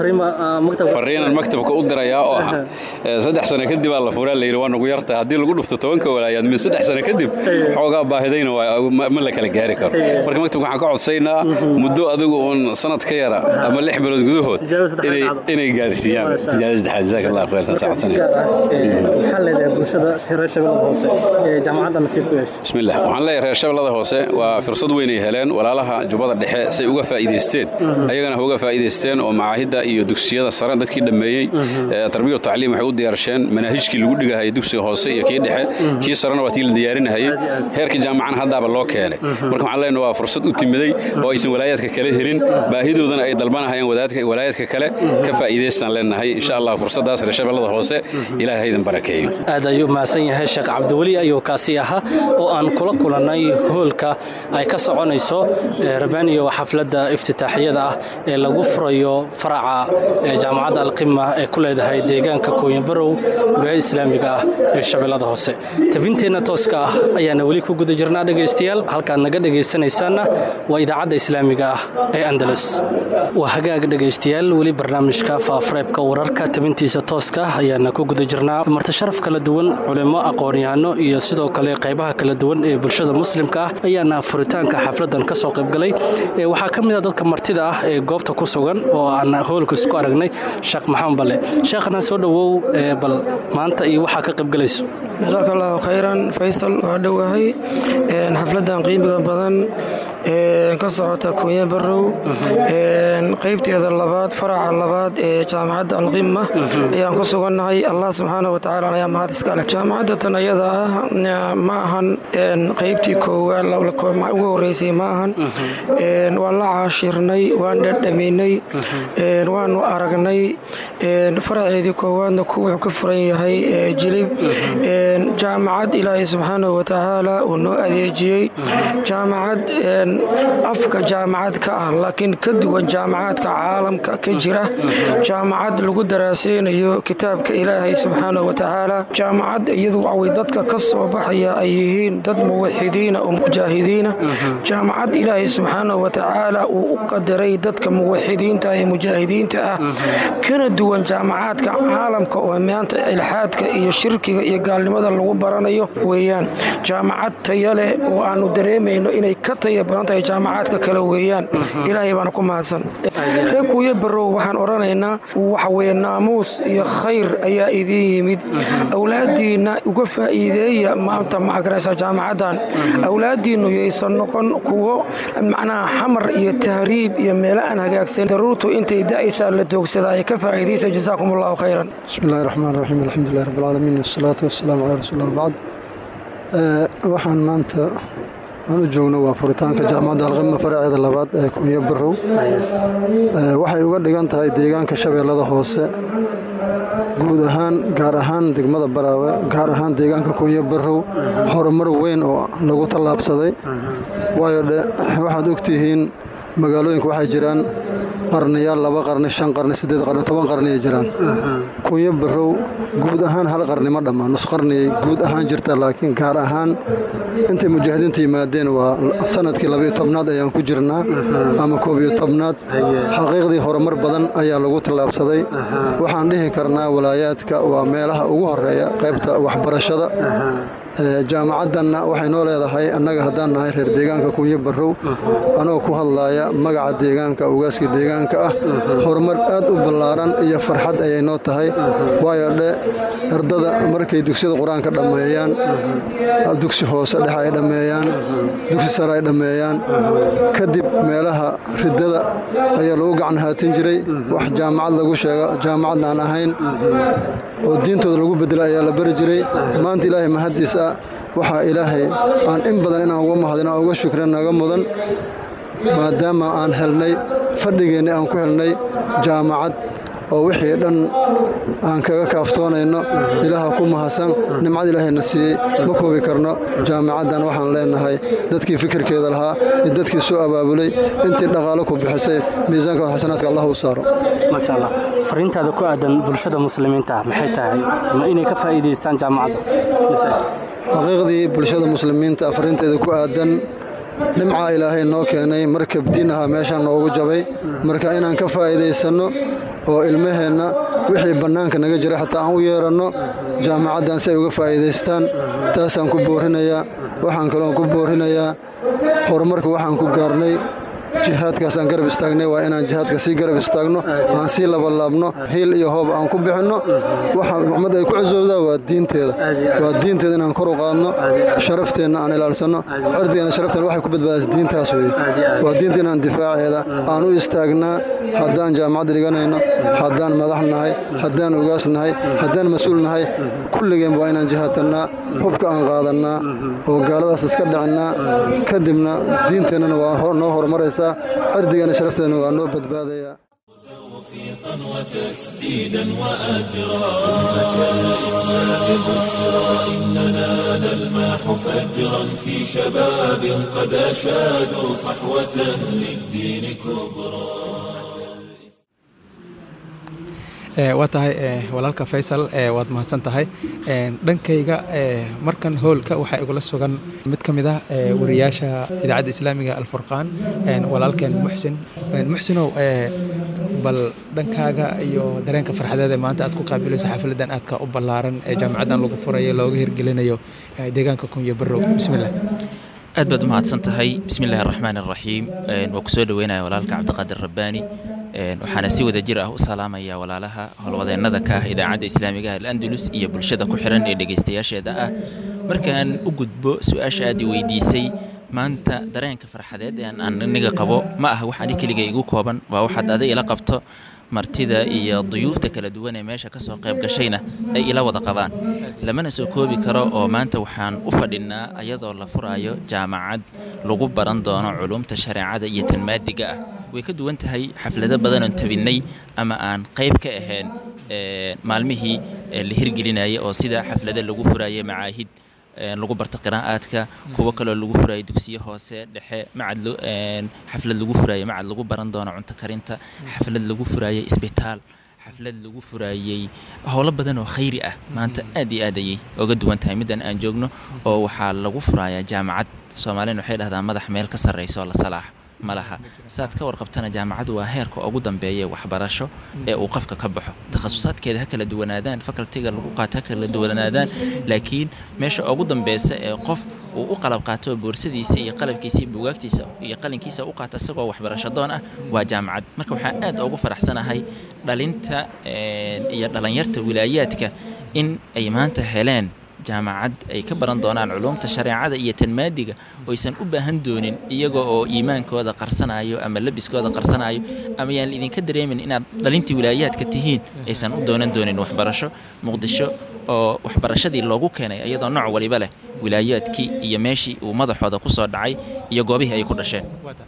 Speaker 11: fariinan maktabka u dirayaa oo ah saddex sano kadib aa la furaa layidhi waa nagu yarta haddii lagu dhufto tobanka walaayaad min saddex sano kadib xoogaa baahidayna ma la kala gaari karo marka maktabka waxaan ka codsaynaa muddo adigu uun sanad ka yara ama lix bilood gudahood inay gaarsiiyaan tijaarada saddexaad jazaak allah khayr saacadsanay
Speaker 3: maxaa leedahay bulshada reer shabeellada hoose ee jaamacadda nasiib ku yeeshay
Speaker 11: bismillah waxaan leeyahay reer shabeellada hoose waa fursad weyn ay heleen walaalaha jubbada dhexe say uga faa'iidaysteen ayagana ha uga faa'iidaysteen oo macaahidda iyo dugsiyada sare dadkii dhammeeyey tarbiya tacliim waxay u diyaarsheen manaahijkii lagu dhigahayay dugsiga hoose iyo kii dhexe kii sarena waa tii la diyaarinahayey heerka jaamacana haddaaba loo keenay marka waxaan leenahay waa fursad u timiday oo aysan walaayaadka kale helin baahidoodana ay dalbanahayaan walaayaadka kale ka faa'iidaystaan leenahay insha allah fursaddaas reer shabeellada hoose ilaahay haydan barakeeyo
Speaker 3: aad ayuu mahadsan yahay sheekh cabdiweli ayuu kaasi ahaa oo aan kula kulannay hoolka ay ka soconayso rabaniyo xafladda iftitaaxiyada ah ee lagu furayo faraca jaamacadda alqima ee ku leedahay deegaanka kooyanbarow wilaayada islaamiga ah ee shabeellada hoose tabinteenna tooska ah ayaana weli ku guda jirnaa dhegaystayaal halkaad naga dhegaysanaysaanna waa idaacadda islaamiga ah ee andalus waa hagaag dhegaystayaal weli barnaamijka faafareebka wararka tabintiisa tooska ayaana ku guda jirnaa martasharaf kala duwan culimo aqoon-yahano iyo sidoo kale qaybaha kala duwan ee bulshada muslimka ah ayaana furitaanka xafladan ka soo qaybgalay waxaa ka mid a dadka martida ah ee goobta ku sugan oo aan hoolka isku aragnay sheekh maxamed balle sheekhna soo dhowow bal maanta iyo waxaa ka qaybgalayso
Speaker 12: jasaaka allahu khayran faysal waa dhowahay xafladan qiimiga badan ee ka socota kunya barow qaybteeda labaad faraca labaad ee jaamacadda alqima ayaan ku sugannahay allah subxaana watacaala ayaa mahad iska leh jaamacadda tan ayada ah ma ahan qaybtii koowaad ugu horeysay ma ahan waan la caashirnay waan dhadhaminay waanu aragnay faraceedii koowaadna ku wuxuu ka furan yahay jilib jaamacad ilaahay subxaanahu watacaala uu noo adeejiyey jaamacad afka jaamacad ka ah laakiin ka duwan jaamacaadka caalamka ka jira jaamacad lagu daraaseynayo kitaabka ilaahay subxaanahu watacaala jaamacad iyadu waxaway dadka ka soo baxaya ay yihiin dad muwaxidiina oo mujaahidiina jaamacad ilaahay subxaanahu watacaala uu u qadaray dadka muwaxidiinta ee mujaahidiinta ah kana duwan jaamacaadka caalamka oo maanta ilxaadka iyo shirkiga iyo gaalnimada lagu baranayo weeyaan jaamacad taya leh oo aanu dareemayno inay ka taya badan tahay jaamacaadka kale weeyaan ilaahay baana ku mahadsan reer kuuya barow waxaan odhanaynaa waxaweye naamuus iyo khayr ayaa idiin yimid awlaadiinna uga faa'iideeya maanta macagaraysa jaamacaddan awlaadiinnu yaysan noqon kuwo macnaha xamar iyo tahriib iyo meelo aan hagaagsan daruurtu intay da'aysaa la doogsadaa ay ka faa'iidaysa jasaakum allahu khayran
Speaker 13: bismi illahi raxmaan raxiim alxamdulilah rabbi alcaalamiin wasalaatu wasalaamu calaa rasuulillah bacd waxaan maanta aan u joogno waa furitaanka jaamacadda alqima faraceeda labaad ee kunyo barow waxay uga dhigan tahay deegaanka shabeellada hoose guud ahaan gaar ahaan degmada baraawe gaar ahaan deegaanka kunyo barow horumar weyn oo lagu tallaabsaday waayo dhe waxaad ogtihiin magaalooyinka waxay jiraan qarniyaal laba qarni shan qarni siddeed qarni toban qarni ay jiraan kunyo barow guud ahaan hal qarni ma dhammaan nus qarniyay guud ahaan jirta laakiin gaar ahaan intay mujaahidiinta yimaadeen waa sanadkii labayo tobnaad ayaan ku jirnaa ama koob iyo tobnaad xaqiiqdii horumar badan ayaa lagu tallaabsaday waxaan dhihi karnaa walaayaadka waa meelaha ugu horeeya qaybta waxbarashada jaamacaddanna waxay noo leedahay annaga haddaan nahay reer deegaanka kunyo barow anoo ku hadlaaya magaca deegaanka ugaaska deegaanka ah horumar aad u ballaaran iyo farxad ayay noo tahay waayo dhe ardada markay dugsiyada qur-aanka dhammeeyaan dugsi hoose dhexe ay dhammeeyaan dugsi sare ay dhammeeyaan kadib meelaha ridada ayaa lagu gacan haatin jiray wax jaamacad lagu sheego jaamacadna aan ahayn oo diintooda lagu bedela ayaa la bari jiray maanta ilaahay mahaddiis ah waxaa ilaahay aan in badan inaan uga mahadin aan uga shukrin naga mudan maadaama aan helnay fadhigeenni aan ku helnay jaamacad oo wixii dhan aan kaga kaaftoonayno ilaaha ku mahadsan nimcad ilaahayna siiyey ma koobi karno jaamacaddan waxaan leenahay dadkii fikirkeeda lahaa iyo dadkii soo abaabulay intii dhaqaalo ku bixisay miisaanka xasanaadka allah u saaro
Speaker 3: maasha allah fariintaada ku aadan bulshada muslimiinta maxay tahay ma inay ka faa'iidaystaan jaamacadda
Speaker 13: xaqiiqdii bulshada muslimiinta fariinteeda ku aadan nimca ilaahay noo keenay markab diin ahaa meeshaan noogu jabay marka inaan ka faa'iidaysanno oo ilmaheenna wixii bannaanka naga jira xataa aan u yeeranno jaamacaddan si ay uga faa'iidaystaan taasaan ku boorinayaa waxaan kaloon ku boorinayaa horumarka waxaan ku gaarnay jihaadkaas aan garab istaagnay waa inaan jihaadka sii garab istaagno aan sii labalaabno hiil iyo hoob aan ku bixinno waxa ummadda ay ku cusowdaa waa diinteeda waa diinteeda inaan kor u qaadno sharafteenna aan ilaalsanno cirdigeena sharafteena waxay ku badbaadaysa diintaas weye waa diinta inaan difaaceeda aan u istaagnaa haddaan jaamacadda dhiganayno haddaan madax nahay haddaan ugaas nahay haddaan mas-uul nahay kulligeen waa inaan jihaadtannaa hubka aan qaadannaa oo gaaladaas iska dhicinnaa kadibna diinteennana waa noo horumaraysa cirdigeena sharafteena waa noo badbaadaya
Speaker 1: توفيقا وتسديدا وأجرا أمة الإسلام بشرى إننا نلمح فجرا في شباب قد أشادوا صحوة للدين كبرى
Speaker 2: waa tahay walaalka faysal waad mahadsan tahay dhankayga markan hoolka waxaa igula sugan mid ka mid ah wariyaasha idaacadda islaamiga alfurqaan walaalkeen muxsin muxsinow bal dhankaaga iyo dareenka farxadeed ee maanta aad ku qaabilayso xaafiladan aadka u ballaaran ee jaamacaddan lagu furayo looga hirgelinayo deegaanka kunyo barow bismillah
Speaker 14: aad baad u mahadsan tahay bismillahi araxmaan araxiim waa kusoo dhaweynaya walaalka cabdiqaadir rabbaani waxaana si wada jir ah u salaamaya walaalaha howlwadeennada ka ah idaacadda islaamiga al-andalus iyo bulshada ku xiran ee dhegaystayaasheeda ah markaan u gudbo su-aasha aad i weydiisay maanta dareenka farxadeed ee aan aniga qabo ma aha wax ani keliga igu kooban waa waxaad ada ila qabto martida iyo duyuufta kala duwan ee meesha kasoo qayb gashayna ay ila wada qabaan lamana soo koobi karo oo maanta waxaan u fadhinaa ayadoo la furaayo jaamacad lagu baran doono culumta shareecada iyo tan maadiga ah way ka duwan tahay xaflado badan oon tabinnay ama aan qayb ka ahayn maalmihii la hirgelinaya oo sida xaflado lagu furaayo macaahid lagu barto qiraa'aadka kuwo kaloo lagu furaayo dugsiyo hoose dhexe macad xaflad lagu furaayo macad lagu baran doono cunto karinta xaflad lagu furaayo isbitaal xaflad lagu furaayey howlo badan oo khayri ah maanta aad iyo aad ayay oga duwan tahay middan aan joogno oo waxaa lagu furayaa jaamacad soomaalina waxay dhahdaa madax meel ka sarrayso la salaax ma laha saad ka warqabtana jaamacadu waa heerka ugu dambeeya waxbarasho ee uu qofka ka baxo takhasusaadkeeda ha kala duwanaadaan facultiga lagu qaato ha kala duwanaadaan laakiin meesha ugu dambeysa ee qof uu u qalab qaato boorsadiisa iyo qalabkiisa iyo buugaagtiisa iyo qalinkiisa u qaato isagoo waxbarasho doon ah waa jaamacad marka waxaa aad ugu faraxsanahay dhalinta iyo dhalinyarta wilaayaadka in ay maanta heleen jaamacad ay ka baran doonaan culumta shareecada iyo tan maadiga oysan u baahan doonin iyaga oo iimaankooda qarsanayo ama labiskooda qarsanayo ama yaan idinka dareemin inaad dhalintii wilaayaadka tihiin aysan u doonan doonin waxbarasho muqdisho oo waxbarashadii loogu keenay iyadoo nooc waliba leh wilaayaadkii iyo meeshii uu madaxooda ku soo dhacay iyo goobihii ay ku dhasheen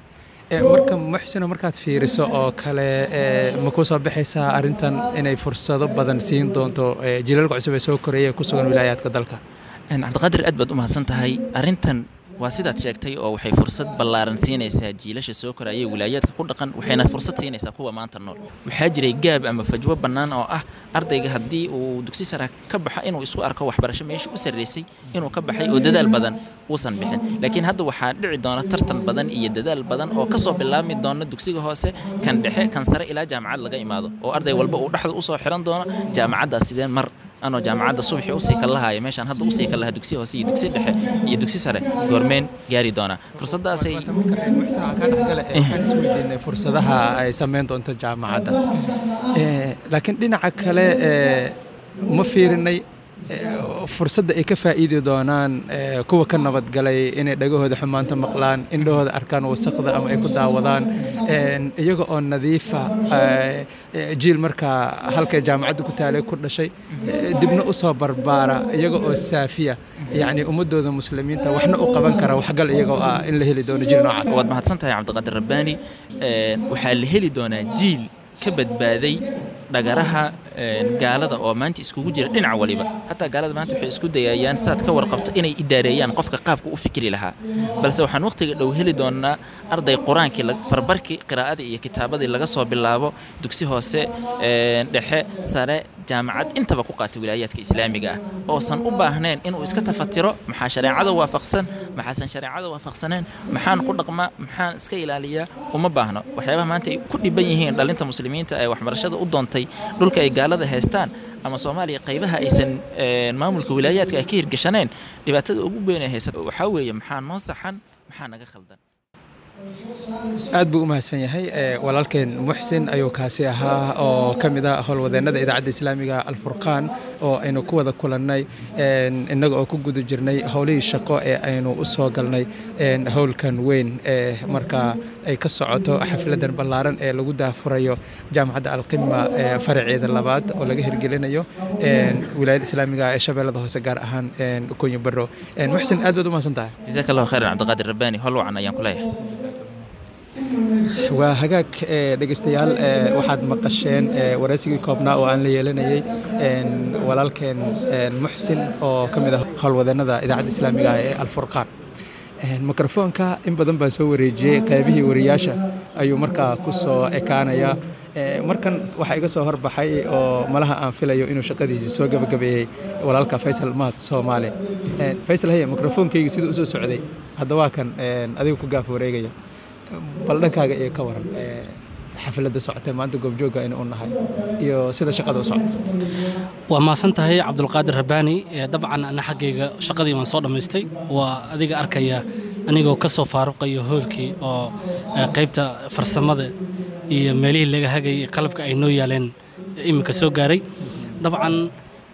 Speaker 2: marka muxsino markaad fiiriso oo kale ma ku soo baxaysaa arrintan inay fursado badan siin doonto jilalka cusub ee soo koreeya ee ku sugan wilaayaadka dalka
Speaker 14: cabdiqaadir aad baad u mahadsan tahay arrintan waa sidaad sheegtay oo waxay fursad ballaaran siinaysaa jiilasha soo koraya wilaayaadka ku dhaqan waxayna fursad siinaysaa kuwa maanta nool waxaa jiray gaab ama fajwo bannaan oo ah ardayga haddii uu dugsi sara ka baxa inuu isku arko waxbarasho meesha u sarraysay inuu ka baxay oo dadaal badan uusan bixin laakiin hadda waxaa dhici doona tartan badan iyo dadaal badan oo kasoo bilaabmi doona dugsiga hoose kan dhexe kan sare ilaa jaamacad laga imaado oo arday walba uu dhexda usoo xiran doono jaamacaddaas sideen mar anoo jaamacadda subaxii usii kallahaya meeshaan hadda usii kallaha dugsi hoose iyo dugsi dhexe iyo dugsi sare goormeen gaari doonaa fursadaasay
Speaker 2: fursadaha ay sameyn doonto jaamacadda laakiin dhinaca kale ma fiirinay fursadda ay ka faa'iidi doonaan kuwa ka nabadgalay inay dhagahooda xumaanta maqlaan indhahooda arkaan wasaqda ama ay ku daawadaan iyaga oo nadiifa jiil markaa halkay jaamacadda ku taalay ku dhashay dibna u soo barbaara iyaga oo saafiya yacni ummadooda muslimiinta waxna u qaban kara waxgal iyagoo ah in la heli doono jiil noocaas
Speaker 14: waad mahadsan tahay cabdiqaadir rabbaani waxaa la heli doonaa jiil ka badbaaday dhagaraha gaalada oo maanta iskugu jira dhinac waliba hataa gaalada maanta waxay isku dayayaan saad ka warqabto inay idaareeyaan qofka qaabka u fikri lahaa balse waxaan waqtiga dhow heli doonaa arday qur-aankii farbarkii qiraa'adii iyo kitaabadii laga soo bilaabo dugsi hoose dhexe sare jaamacad intaba ku qaata wilaayaadka islaamiga ah oosan u baahnayn inuu iska tafatiro maxaa shareecada waafaqsan maxaasan shareecada waafaqsaneen maxaan ku dhaqmaa maxaan iska ilaaliyaa uma baahno waxyaabaha maanta ay ku dhiban yihiin dhalinta muslimiinta ee waxbarashada u doontay dhulka ay gaalada haystaan ama soomaaliya qaybaha aysan maamulka wilaayaadka ay ka hirgashaneen dhibaatada ugu weyn ee haysato waxaa weeye maxaa noo saxan maxaa naga khaldan
Speaker 2: aad buu u mahadsan yahay walaalkeen muxsin ayuu kaasi ahaa oo ka mid ah howlwadeennada idaacadda islaamiga alfurqaan oo aynu ku wada kulannay innaga oo ku guda jirnay howlihii shaqo ee aynu u soo galnay howlkan weyn ee markaa ay ka socoto xafladan ballaaran ee lagu daafurayo jaamacadda alqima faraceeda labaad oo laga hirgelinayo wilaayadda islaamiga ee shabeellada hoose gaar ahaan kunyo barro muxsin aad baad u mahadsan tahay
Speaker 14: jazaak allahu khayran cabdiqaadir rabbaani hol wacan ayaan ku leeyahay
Speaker 2: waa hagaag dhegeystayaal waxaad maqasheen waraysigii koobnaa oo aan la yeelanayay walaalkeen muxsin oo ka mid ah howlwadeennada idaacadda islaamiga ah ee alfurqaan mikrofoonka in badan baan soo wareejiyey qaybihii wariyaasha ayuu markaa ku soo ekaanayaa markan waxaa iga soo horbaxay oo malaha aan filayo inuu shaqadiisii soo gabagabeeyey walaalka faysal mahad soomaali faysal haye mikrofoonkayga siduu usoo socday hadda waa kan adiga ku gaaf wareegaya bal dhankaaga iyo ka waran xafladda socotee maanta goobjoogga aynu u nahay iyo sida shaqada u socota
Speaker 3: waa maasan tahay cabdulqaadir rabbaani dabcan ana xaggayga shaqadii waan soo dhammaystay waa adiga arkaya anigoo ka soo faaruqayo hoolkii oo qaybta farsamada iyo meelihii laga hagayay qalabka ay noo yaaleen iminka soo gaaray dabcan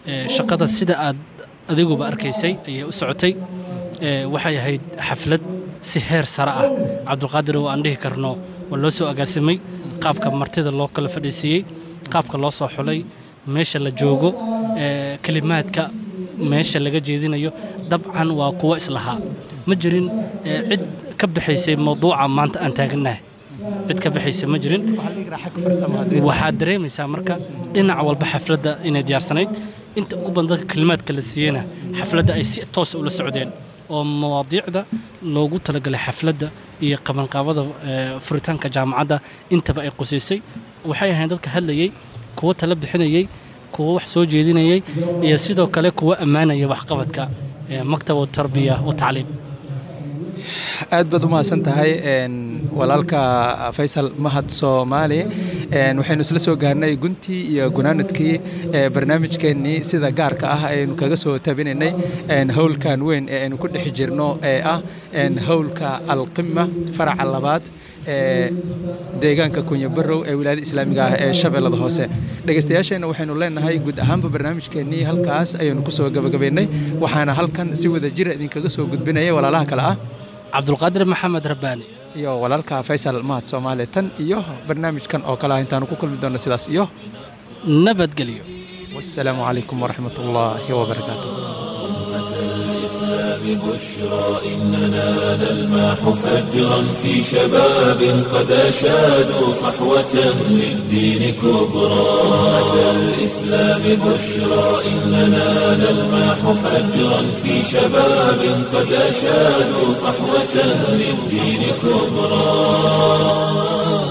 Speaker 3: shaqada sida aad adiguba arkaysay ayay u socotay waxay ahayd xaflad si heer sare ah cabdulqaadir oo aan dhihi karno waa loo soo agaasimay qaabka martida loo kala fadhiisiiyey qaabka loo soo xulay meesha la joogo kelimaadka meesha laga jeedinayo dabcan waa kuwo islahaa ma jirin cid ka bixaysay mawduuca maanta aan taagannahay cid ka bixaysa ma jirin waxaad dareemaysaa marka dhinac walba xafladda inay diyaarsanayd inta ugu badan dadka kelimaadka la siiyeyna xafladda ay si toosa ula socdeen oo mawaadiicda loogu talagalay xafladda iyo qabanqaabada furitaanka jaamacadda intaba ay qusaysay waxay ahayn dadka hadlayey kuwo tala bixinayey kuwo wax soo jeedinayey iyo sidoo kale kuwo ammaanaya waxqabadka maktab tarbiya wa tacliim
Speaker 2: aad baad u mahadsan tahay walaalka faysal mahad soomaali waxaynu isla soo gaarnay guntii iyo gunaanadkii barnaamijkeennii sida gaarka ah aynu kaga soo tabinaynay howlkan weyn ee aynu ku dhex jirno ee ah howlka alqima faraca labaad ee deegaanka kunyabarow ee wilaayada islaamiga ah ee shabeellada hoose dhegeystayaasheenna waxaynu leenahay guud ahaanba barnaamijkeennii halkaas ayaynu ku soo gabagabaynay waxaana halkan si wada jira idinkaga soo gudbinaya walaalaha kale ah
Speaker 3: cabdulqaadir maxamed rabbaani
Speaker 2: iyo walaalka faysal mahad soomaali tan iyo barnaamijkan oo kale ah intaanu ku kulmi doonno sidaas iyo
Speaker 3: nabadgelyo
Speaker 2: wassalaamu calaykum waraxmat ullaahi wabarakaatu
Speaker 1: بشرى إننا نلمح فجرا في شباب قد أشادوا صحوة للدين كبرى أتى الإسلام بشرى إننا نلمح فجرا في شباب قد أشادوا صحوة للدين كبرى